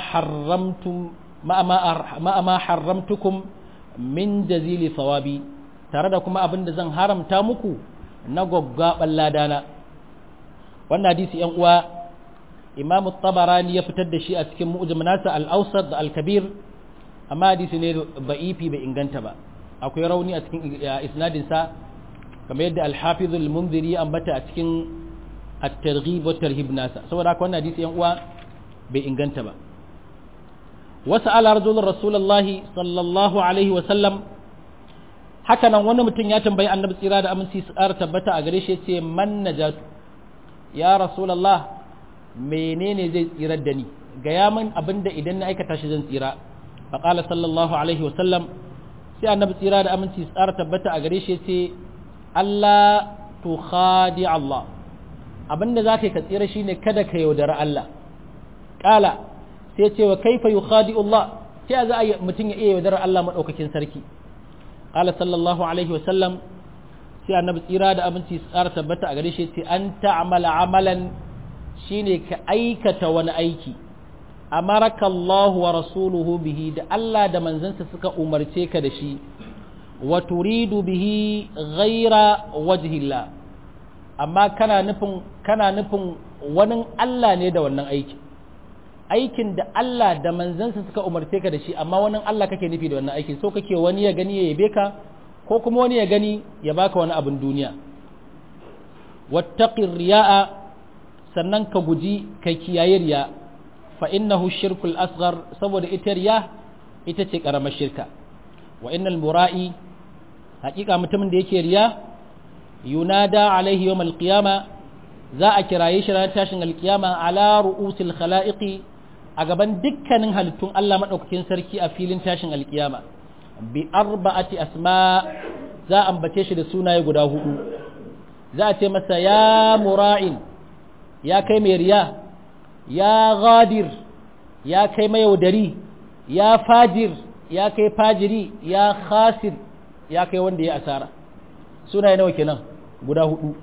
haramtukum min jazili sawabi tare da kuma abin da zan haramta muku na gwaggwaɓar ladana wannan hadisi yan uwa imamu tabarani ya fitar da shi a cikin mu'jam nasa al-awsat da al-kabir amma hadisi ne ba'ifi bai inganta ba akwai rauni a cikin isnadinsa kamar yadda al-hafiz al-munziri ambata a cikin at-targhib wa tarhib nasa saboda haka wannan hadisi yan uwa bai inganta ba wasu ala rajulun rasulullah sallallahu alaihi wa sallam haka nan wani mutum ya tambayi annabi tsira da aminci su ƙara tabbata a gare shi ce man najatu ya rasulullah menene zai tsirar da ni gaya min abinda idan na aikata shi zan tsira faqala sallallahu alaihi wa sallam sai annabi tsira da aminci su ƙara tabbata a gare shi ce Allah tu khadi Allah abinda za ka yi ka tsira shi ne kada ka yaudara Allah ƙala sai ce wa kaifa yi khadi Allah sai za a mutum ya iya yaudara Allah maɗaukakin sarki ƙala sallallahu alaihi wasallam sai annabi tsira da abinci tsara tabbata a gare shi ce an ta'amala amalan shine ka aikata wani aiki amaraka Allah wa rasuluhu bihi da Allah da manzansa suka umarce ka da shi wa turidu bihi ghaira wajhillah amma kana nufin kana nufin wani Allah ne da wannan aiki aikin da Allah da manzansa suka umarce ka da shi amma wani Allah kake nufi da wannan aikin so kake wani ya gani ya yabe ka ko kuma wani ya gani ya baka wani abin duniya wattaqir riya'a sannan ka guji kai kiyaye riya fa innahu shirkul asghar saboda ita riya ita ce karamar shirka wa innal mura'i hakika mutumin da yake riya yunada alaihi yawm alqiyama za a kiraye shi ranar tashin alqiyama ala ru'usil khalaiqi a gaban dukkanin halittun Allah madaukakin sarki a filin tashin alqiyama bi arba'ati asma za a ambace shi da sunaye guda hudu za a ce masa ya mura'in ya kai mai riya ya ghadir ya kai mai yaudari ya fajir ya kai fajiri ya khasir ya kai wanda ya asara sunaye nawa kenan guda hudu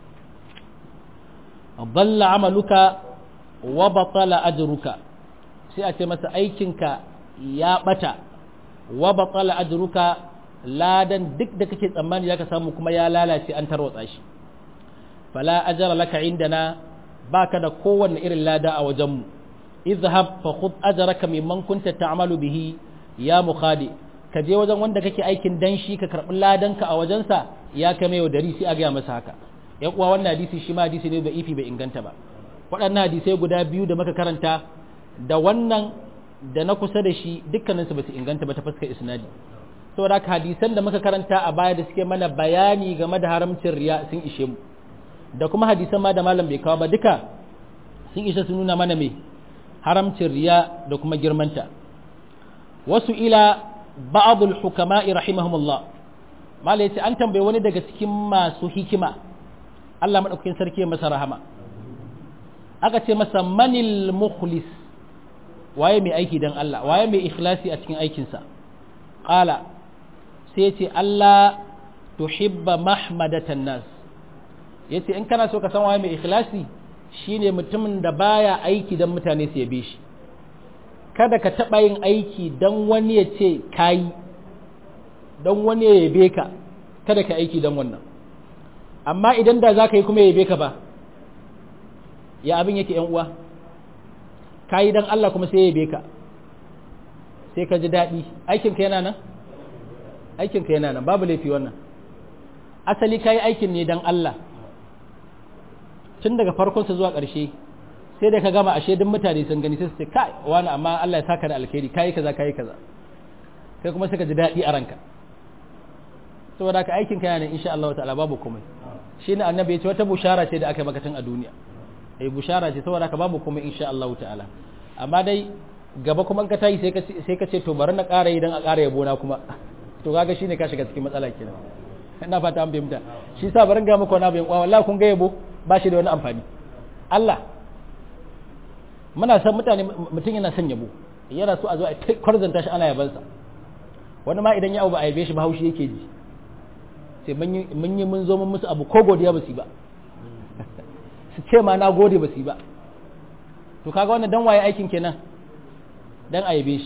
dalla amaluka wa batala ajruka sai a ce masa aikinka ya bata wa batala ajruka ladan duk da kake tsammani zaka samu kuma ya lalace an tarwatsa shi fala ajra laka indana baka da kowanne irin lada a wajenmu izhab fa khudh ajraka mimman kunta ta'malu bihi ya mukhadi ka je wajen wanda kake aikin dan shi ka karbi ladanka a wajensa ya kame yau dari sai a ga masa haka yan uwa wannan hadisi shi ma hadisi ne da ifi bai inganta ba waɗannan hadisai guda biyu da muka karanta da wannan da na kusa da shi dukkaninsu ba su inganta ba ta fuskar isnadi saboda haka hadisan da muka karanta a baya da suke mana bayani game da haramcin riya sun ishe mu da kuma hadisan ma da malam bai kawo ba duka sun ishe su nuna mana me haramcin riya da kuma girmanta wasu ila ba'dul hukama'i rahimahumullah malai yace an tambaye wani daga cikin masu hikima Allah madaukakin sarki ya masa rahama aka ce masa manil mukhlis waye mai aiki dan Allah waye mai ikhlasi a cikin aikinsa qala sai ce Allah tuhibba mahmadatan nas yace in kana so ka san waye mai ikhlasi shine mutumin da baya aiki dan mutane su yabe shi kada ka taba yin aiki dan wani ya ce kai dan wani ya yabe ka kada ka aiki dan wannan amma idan da za ka yi kuma ya yabe ka ba ya abin yake yan uwa ka yi dan Allah kuma sai ya yabe ka sai ka ji daɗi aikinka yana nan aikinka yana nan babu laifi wannan asali ka yi aikin ne dan Allah tun daga farkonsa zuwa ƙarshe sai da ka gama ashe duk mutane sun gani sai su ce kai wani amma Allah ya saka da alkhairi kayi kaza kayi kaza kai kuma sai ka ji daɗi a ranka saboda ka aikin ka yana insha Allah ta'ala babu komai shine annabi ya ce wata bushara ce da aka maka tun a duniya eh bushara ce saboda ka babu komai insha Allah ta'ala amma dai gaba kuma ka tayi sai ka sai ka ce to bari na ƙara yi dan a ƙara yabo na kuma to kaga shine ka shiga cikin matsala kenan ina fata an fahimta shi yasa barin ga muku wani abu yan kwa wallahi kun ga yabo ba shi da wani amfani Allah muna san mutane mutum yana son yabo yana so a zo a kwarzanta shi ana yabansa wani ma idan ya abu ba a yabe shi ba haushi yake ji sai mun yi mun zo mun musu abu ko godiya ba su ba su ce ma na gode ba su ba to kaga wannan dan waye aikin kenan dan a yabe shi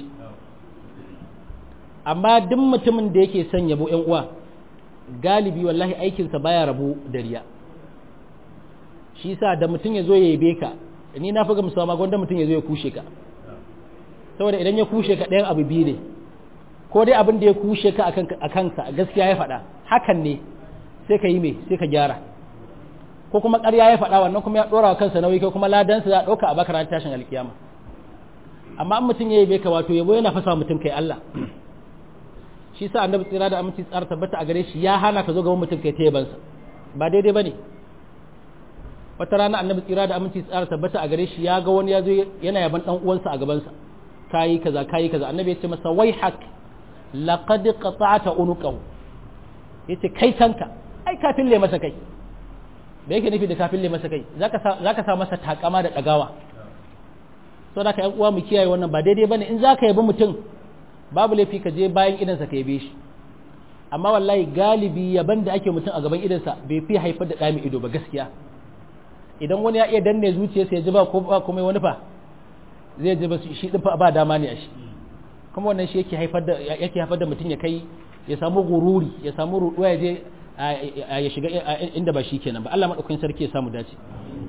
amma duk mutumin da yake son yabo yan uwa galibi wallahi aikinsa baya rabu da riya shi yasa da mutum ya zo ya yabe ka ni na fi gamsuwa ma gwanda mutum ya zo ya kushe ka saboda idan ya kushe ka ɗayan abu biyu ne ko dai abin da ya kushe ka a kansa gaskiya ya faɗa hakan ne sai ka yi mai sai ka gyara ko kuma ƙarya ya faɗa wannan kuma ya ɗora wa kansa nauyi ko kuma ladansa za a ɗauka a baka ranar tashin alkiyama amma an mutum ya yabe ka wato yabo yana fasa mutum kai Allah shi sa annabi tsira da aminci tsara tabbata a gare shi ya hana ka zo gaban mutum kai ta yabansa ba daidai bane wata rana annabi tsira da aminci tsara tabbata a gare shi ya ga wani ya zo yana yaban dan uwansa a gabansa kayi kaza kayi kaza annabi ya ce masa wai hak laqad qata'ta unuqahu yace kai tanka ai ka fille masa kai da yake nufi da ka fille masa kai zaka sa zaka sa masa takama da dagawa so da ka yan uwa mu kiyaye wannan ba daidai bane in zaka yabi mutum babu laifi ka je bayan idansa ka yabe shi amma wallahi galibi yaban da ake mutum a gaban idansa bai fi haifar da dami ido ba gaskiya idan wani ya iya danne zuciyarsa ya ji ba ko ba komai wani fa zai ji ba shi din fa ba dama ne a shi kuma wannan shi yake haifar da yake haifar da mutum ya kai ya samu gururi ya samu ruduwa ya je ya shiga inda ba shi kenan ba Allah madaukakin sarki ya samu dace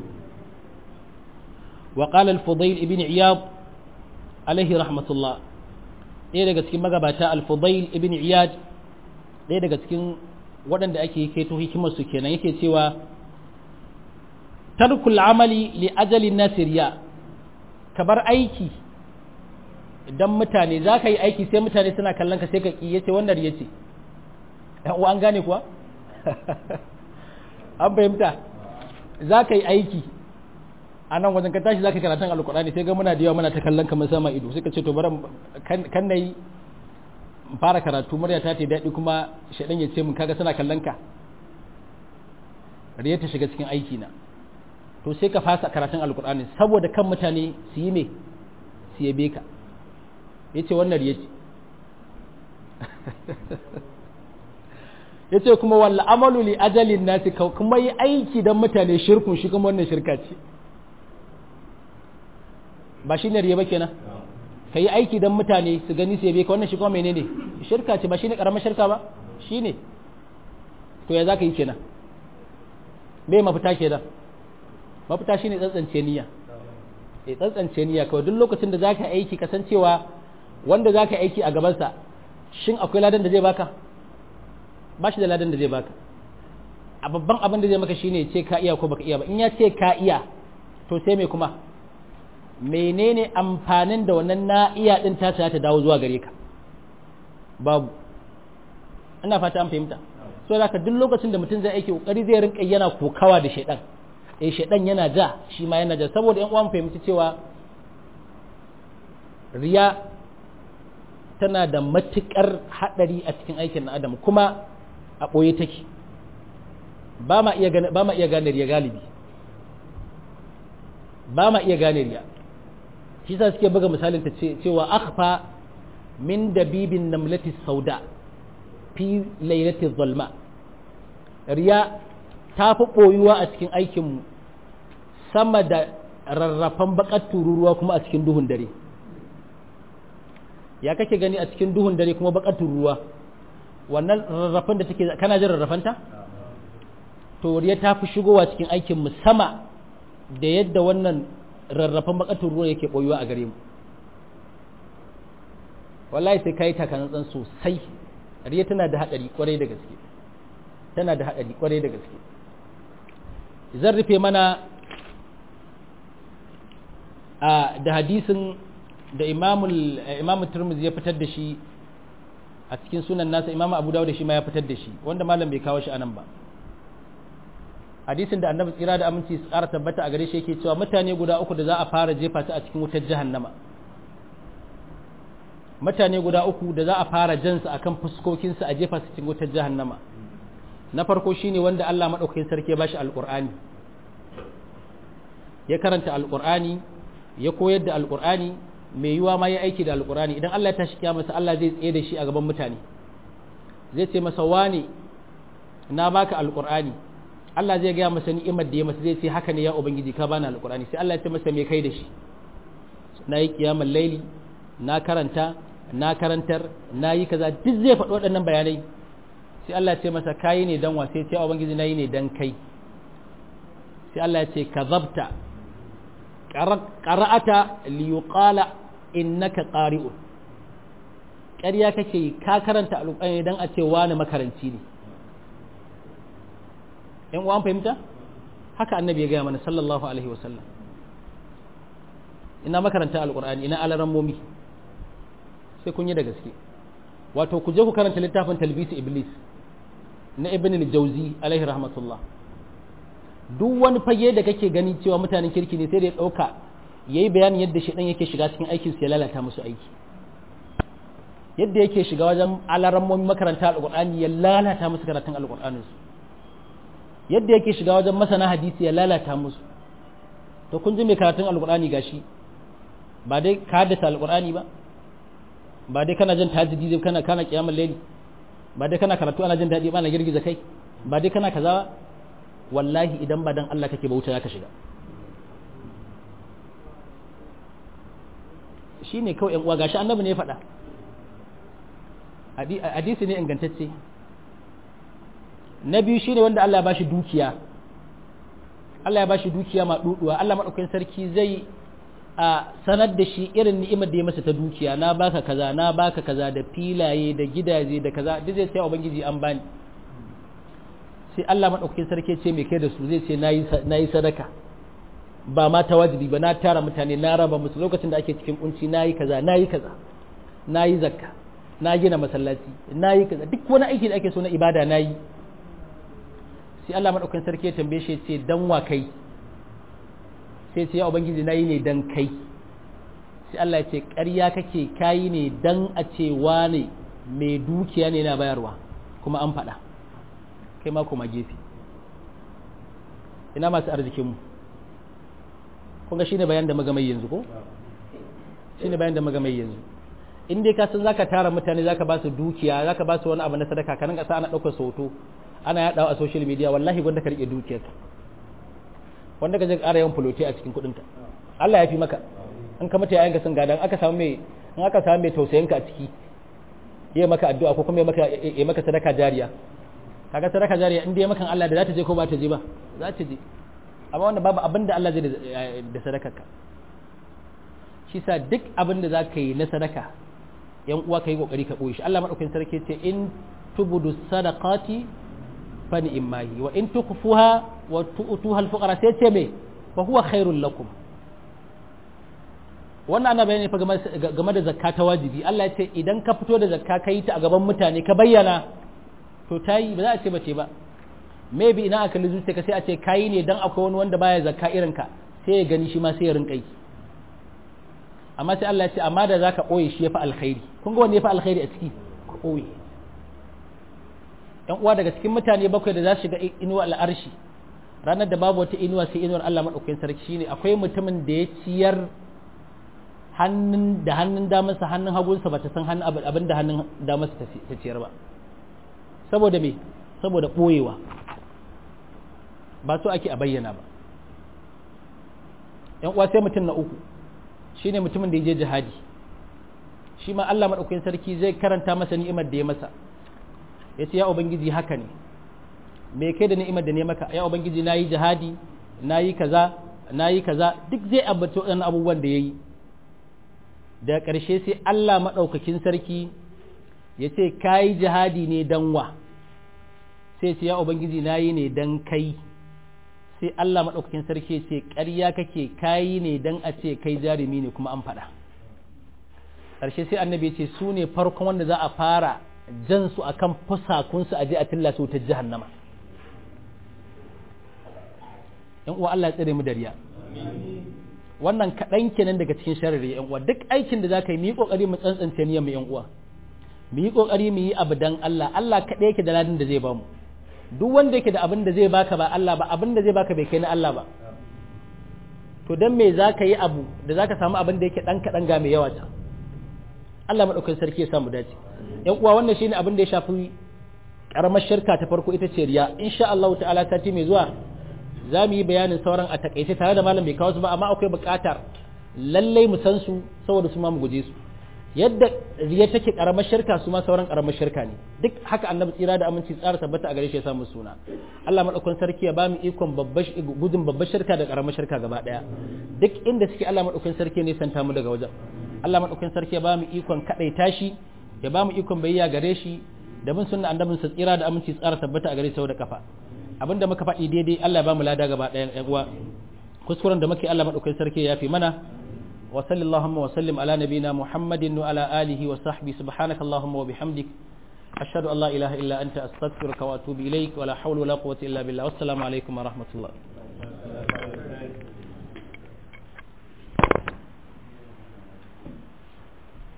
wa qala al-fudayl ibn iyad alaihi rahmatullah ɗaya daga cikin magabata al-fudayl ibn iyad ɗaya daga cikin waɗanda ake kaito hikimar su kenan yake cewa tarkul amali li ajalin nasiriya ka bar aiki idan mutane za ka yi aiki sai mutane suna kallon ka sai ka ƙi yace wannan ya ce uwa an gane kuwa an fahimta za ka yi aiki a nan wajen ka tashi za ka karatun alkurani sai ga muna da yawa muna ta kallon ka mun sama ido sai ka ce to bari kan na yi fara karatu murya ta ce daɗi kuma shaɗan ya ce mun kaga suna kallon ka riya ta shiga cikin aiki na to sai ka fasa karatun alkur'ani saboda kan mutane su yi me su yabe ka ya ce wannan ya ce ya ce kuma walla amalu li ajalin nasi kuma yi aiki don mutane shirkun shi kuma wannan shirka ce ba shi ne riya ba kenan ka yi aiki don mutane su gani su yabe ka wannan shi kuma menene shirka ce ba shi ne karamar shirka ba shi ne to ya za ka yi kenan me mafita kenan mafita shi ne tsantsance niyya e tsantsance niyya kawai duk lokacin da za ka aiki kasancewa wanda za ka aiki a gabansa shin akwai ladan da zai baka ba shi da ladan da zai baka a babban abin da zai maka shine ce ka iya ko baka iya ba in ya ce ka iya to sai me kuma menene amfanin da wannan na iya din ta ta dawo zuwa gare ka babu ina fata an fahimta so da duk lokacin da mutum zai aiki kokari zai rinka yana kokawa da shaidan eh shaidan yana ja shi ma yana ja saboda yan uwan fahimci cewa riya tana da matukar hadari a cikin aikin na adam kuma a ɓoye take ba ma iya gane ba ma iya gane riya galibi ba ma iya gane riya shi sa suke buga misalin ta cewa akhfa min dabibin namlati sauda fi lailati zalma riya ta fi ɓoyuwa a cikin aikinmu sama da rarrafan bakar tururuwa kuma a cikin duhun dare ya kake gani a cikin duhun dare kuma bakar tururuwa wannan rarrafan da take kana jin rarrafanta to riya ta fi shigowa cikin aikinmu sama da yadda wannan rarrafan bakar tururuwa yake ɓoyuwa a gare mu wallahi sai kai takanantsan sosai riya tana da haɗari kwarai da gaske tana da haɗari kwarai da gaske zan rufe mana a da hadisin da imamu turmuzi ya fitar da shi a cikin sunan nasa imamu abu dawo da shi ma ya fitar da shi wanda malam bai kawo shi anan ba hadisin da annabi tsira da aminci su ƙara tabbata a gare shi yake cewa mutane guda uku da za a fara jefa su a cikin wutar jahannama mutane guda uku da za a fara jansu akan fuskokinsu a jefa su cikin wutar jahannama na farko shine wanda Allah madaukakin sarki ya bashi alqur'ani ya karanta alqur'ani ya koyar da alqur'ani mai yiwa ma ya aiki da alqur'ani idan Allah ya tashi kiyama sa Allah zai tsaye da shi a gaban mutane zai ce masa wani na baka alqur'ani Allah zai gaya masa ni'imar da ya masa zai ce haka ne ya ubangiji ka bani alqur'ani sai Allah ya ce masa me kai da shi na yi kiyamar laili na karanta na karantar na yi kaza duk zai faɗi waɗannan bayanai sai Allah ya ce masa kayi ne dan wa sai ce ubangiji nayi ne dan kai sai Allah ya ce kazabta qara'ata li yuqala innaka qari'un ƙarya kake ka karanta alƙur'ani dan a ce wani makaranci ne in uwan fahimta haka annabi ya gaya mana sallallahu alaihi wasallam ina makaranta alƙur'ani ina alarammomi sai kun yi da gaske wato ku je ku karanta littafin talbisi iblis na ibn al-jawzi alaihi rahmatullah duk wani fage da kake gani cewa mutanen kirki ne sai da ya dauka yayi bayanin yadda shedan yake shiga cikin aikin su ya lalata musu aiki yadda yake shiga wajen alarammomin makaranta alqur'ani ya lalata musu karatun alqur'anin su yadda yake shiga wajen masana hadisi ya lalata musu to kun ji mai karatun alqur'ani gashi ba dai ka haddasa alqur'ani ba ba dai kana jin tajidi zai kana kana kiyamul layli ba dai kana karatu ana jin daɗi ba na girgiza kai ba dai kana kaza wallahi idan ba dan Allah kake bauta zaka shiga shine kawai yan uwa gashi annabi ne ya faɗa hadisi ne ingantacce na biyu shine wanda Allah ya bashi dukiya Allah ya bashi dukiya ma duduwa Allah madaukakin sarki zai a sanar da shi irin ni'imar da ya masa ta dukiya na baka kaza na baka kaza da filaye da gidaje da kaza duk zai sai ubangiji an bani sai Allah madaukakin sarki ce me kai da su zai ce nayi nayi sadaka ba ma ta wajibi ba na tara mutane na raba musu lokacin da ake cikin kunci nayi kaza nayi kaza nayi zakka na gina masallaci nayi kaza duk wani aiki da ake so na ibada nayi sai Allah madaukakin sarki ya tambaye shi ya ce dan wa kai sai ce ya ubangiji na yi ne dan kai sai Allah ya ce ƙarya kake kayi ne dan a ce wane mai dukiya ne na bayarwa kuma an faɗa kai ma kuma gefe ina masu arzikinmu kun ga shine bayan da magamai yanzu ko shine bayan da magamai yanzu in dai ka san zaka tara mutane zaka ba su dukiya zaka ba su wani abu na sadaka ka rinka sa ana daukar hoto ana yadawa a social media wallahi gwanda ka rike dukiyarka wanda ka je ƙara yawan fulote a cikin kuɗinka Allah ya fi maka in ka mata yayin ka sun gadan aka samu mai in aka samu mai tausayin ka a ciki ya maka addu'a ko kuma ya maka ya maka sadaka jariya kaga sadaka jariya in dai ya maka Allah da za ta je ko ba ta je ba za ta je amma wanda babu abin da Allah zai da sadakarka shi sa duk abin da za ka yi na sadaka yan uwa ka yi kokari ka ɓoye shi Allah maɗaukakin sarki ce in tubudu sadaqati fa ni'mahi wa in tukhfuha wa tu'tuha al-fuqara sai ce me fa huwa khairul lakum wannan ana bayani fa game da zakka ta wajibi Allah ya ce idan ka fito da zakka ka yi ta a gaban mutane ka bayyana to tayi ba za a ce bace ba maybe ina aka lizu ka sai a ce kayi ne dan akwai wani wanda baya zakka irin ka sai ya gani shi ma sai ya rinka yi amma sai Allah ya ce amma da zaka boye shi yafi alkhairi kun ga wanda yafi alkhairi a ciki ka boye yan uwa daga cikin mutane bakwai da za su shiga inuwa al'arshi ranar da babu wata inuwa sai inuwar Allah madaukakin sarki shine akwai mutumin da ya ciyar hannun da hannun damarsa hannun hagunsa ba ta san hannun abin da hannun damarsa ta ciyar ba saboda me saboda ɓoyewa ba so ake a bayyana ba yan uwa sai mutum na uku shine mutumin da ya je jihadi shi ma Allah maɗaukakin sarki zai karanta masa ni'imar da ya masa ya ce ya ubangiji haka ne me kai da ni'imar da ne maka ya ubangiji na yi jihadi na yi kaza na yi kaza duk zai ambata waɗannan abubuwan da ya yi da ƙarshe sai Allah maɗaukakin sarki ya ce ka yi jihadi ne don wa sai ce ya ubangiji na yi ne don kai sai Allah maɗaukakin sarki ya ce ƙarya kake kayi ne don a ce kai jarumi ne kuma an faɗa ƙarshe sai annabi ya ce su ne farkon wanda za a fara jan su a kan fusakunsu a je a tilla su ta jahannama ‘yan uwa Allah ya tsire mu dariya wannan kaɗan kenan daga cikin sharri ‘yan uwa duk aikin da za ka yi mu yi ƙoƙari mu tsantsance niyyar mu ‘yan uwa mu yi ƙoƙari mu yi abu dan Allah Allah kaɗai yake da ladin da zai bamu duk wanda yake da abin da zai baka ba Allah ba abin da zai baka bai kai na Allah ba to dan me za ka yi abu da za ka samu abin da yake ɗan kaɗan ga mai yawa can Allah maɗaukakin sarki ya samu dace ‘yan uwa wannan shine abin da ya shafi ƙaramar shirka ta farko ita ce riya insha Allah ta'ala sati mai zuwa za mu yi bayanin sauran a takaice tare da malam bai kawo su ba amma akwai buƙatar lallai mu san su saboda su ma mu guje su yadda riya take karamar shirka su ma sauran karamar shirka ne duk haka annabi tsira da aminci tsara tabbata a gare shi ya samu suna Allah madaukakin sarki ya bamu ikon babbar gudun babbar shirka da karamar shirka gaba daya duk inda suke Allah madaukakin sarki ne santa mu daga wajen Allah madaukakin sarki ya bamu ikon kadaita shi ya bamu ikon bayya gare shi da mun sunna annabin sa tsira da aminci tsara tabbata a gare shi da kafa abinda muka faɗi daidai Allah ya bamu lada gaba daya yan uwa kuskuren da muke Allah madaukakin sarki ya yafi mana وصل اللهم وسلم على نبينا محمد وعلى آله وصحبه سبحانك اللهم وبحمدك أشهد أن لا إله إلا أنت أستغفرك وأتوب إليك ولا حول ولا قوة إلا بالله والسلام عليكم ورحمة الله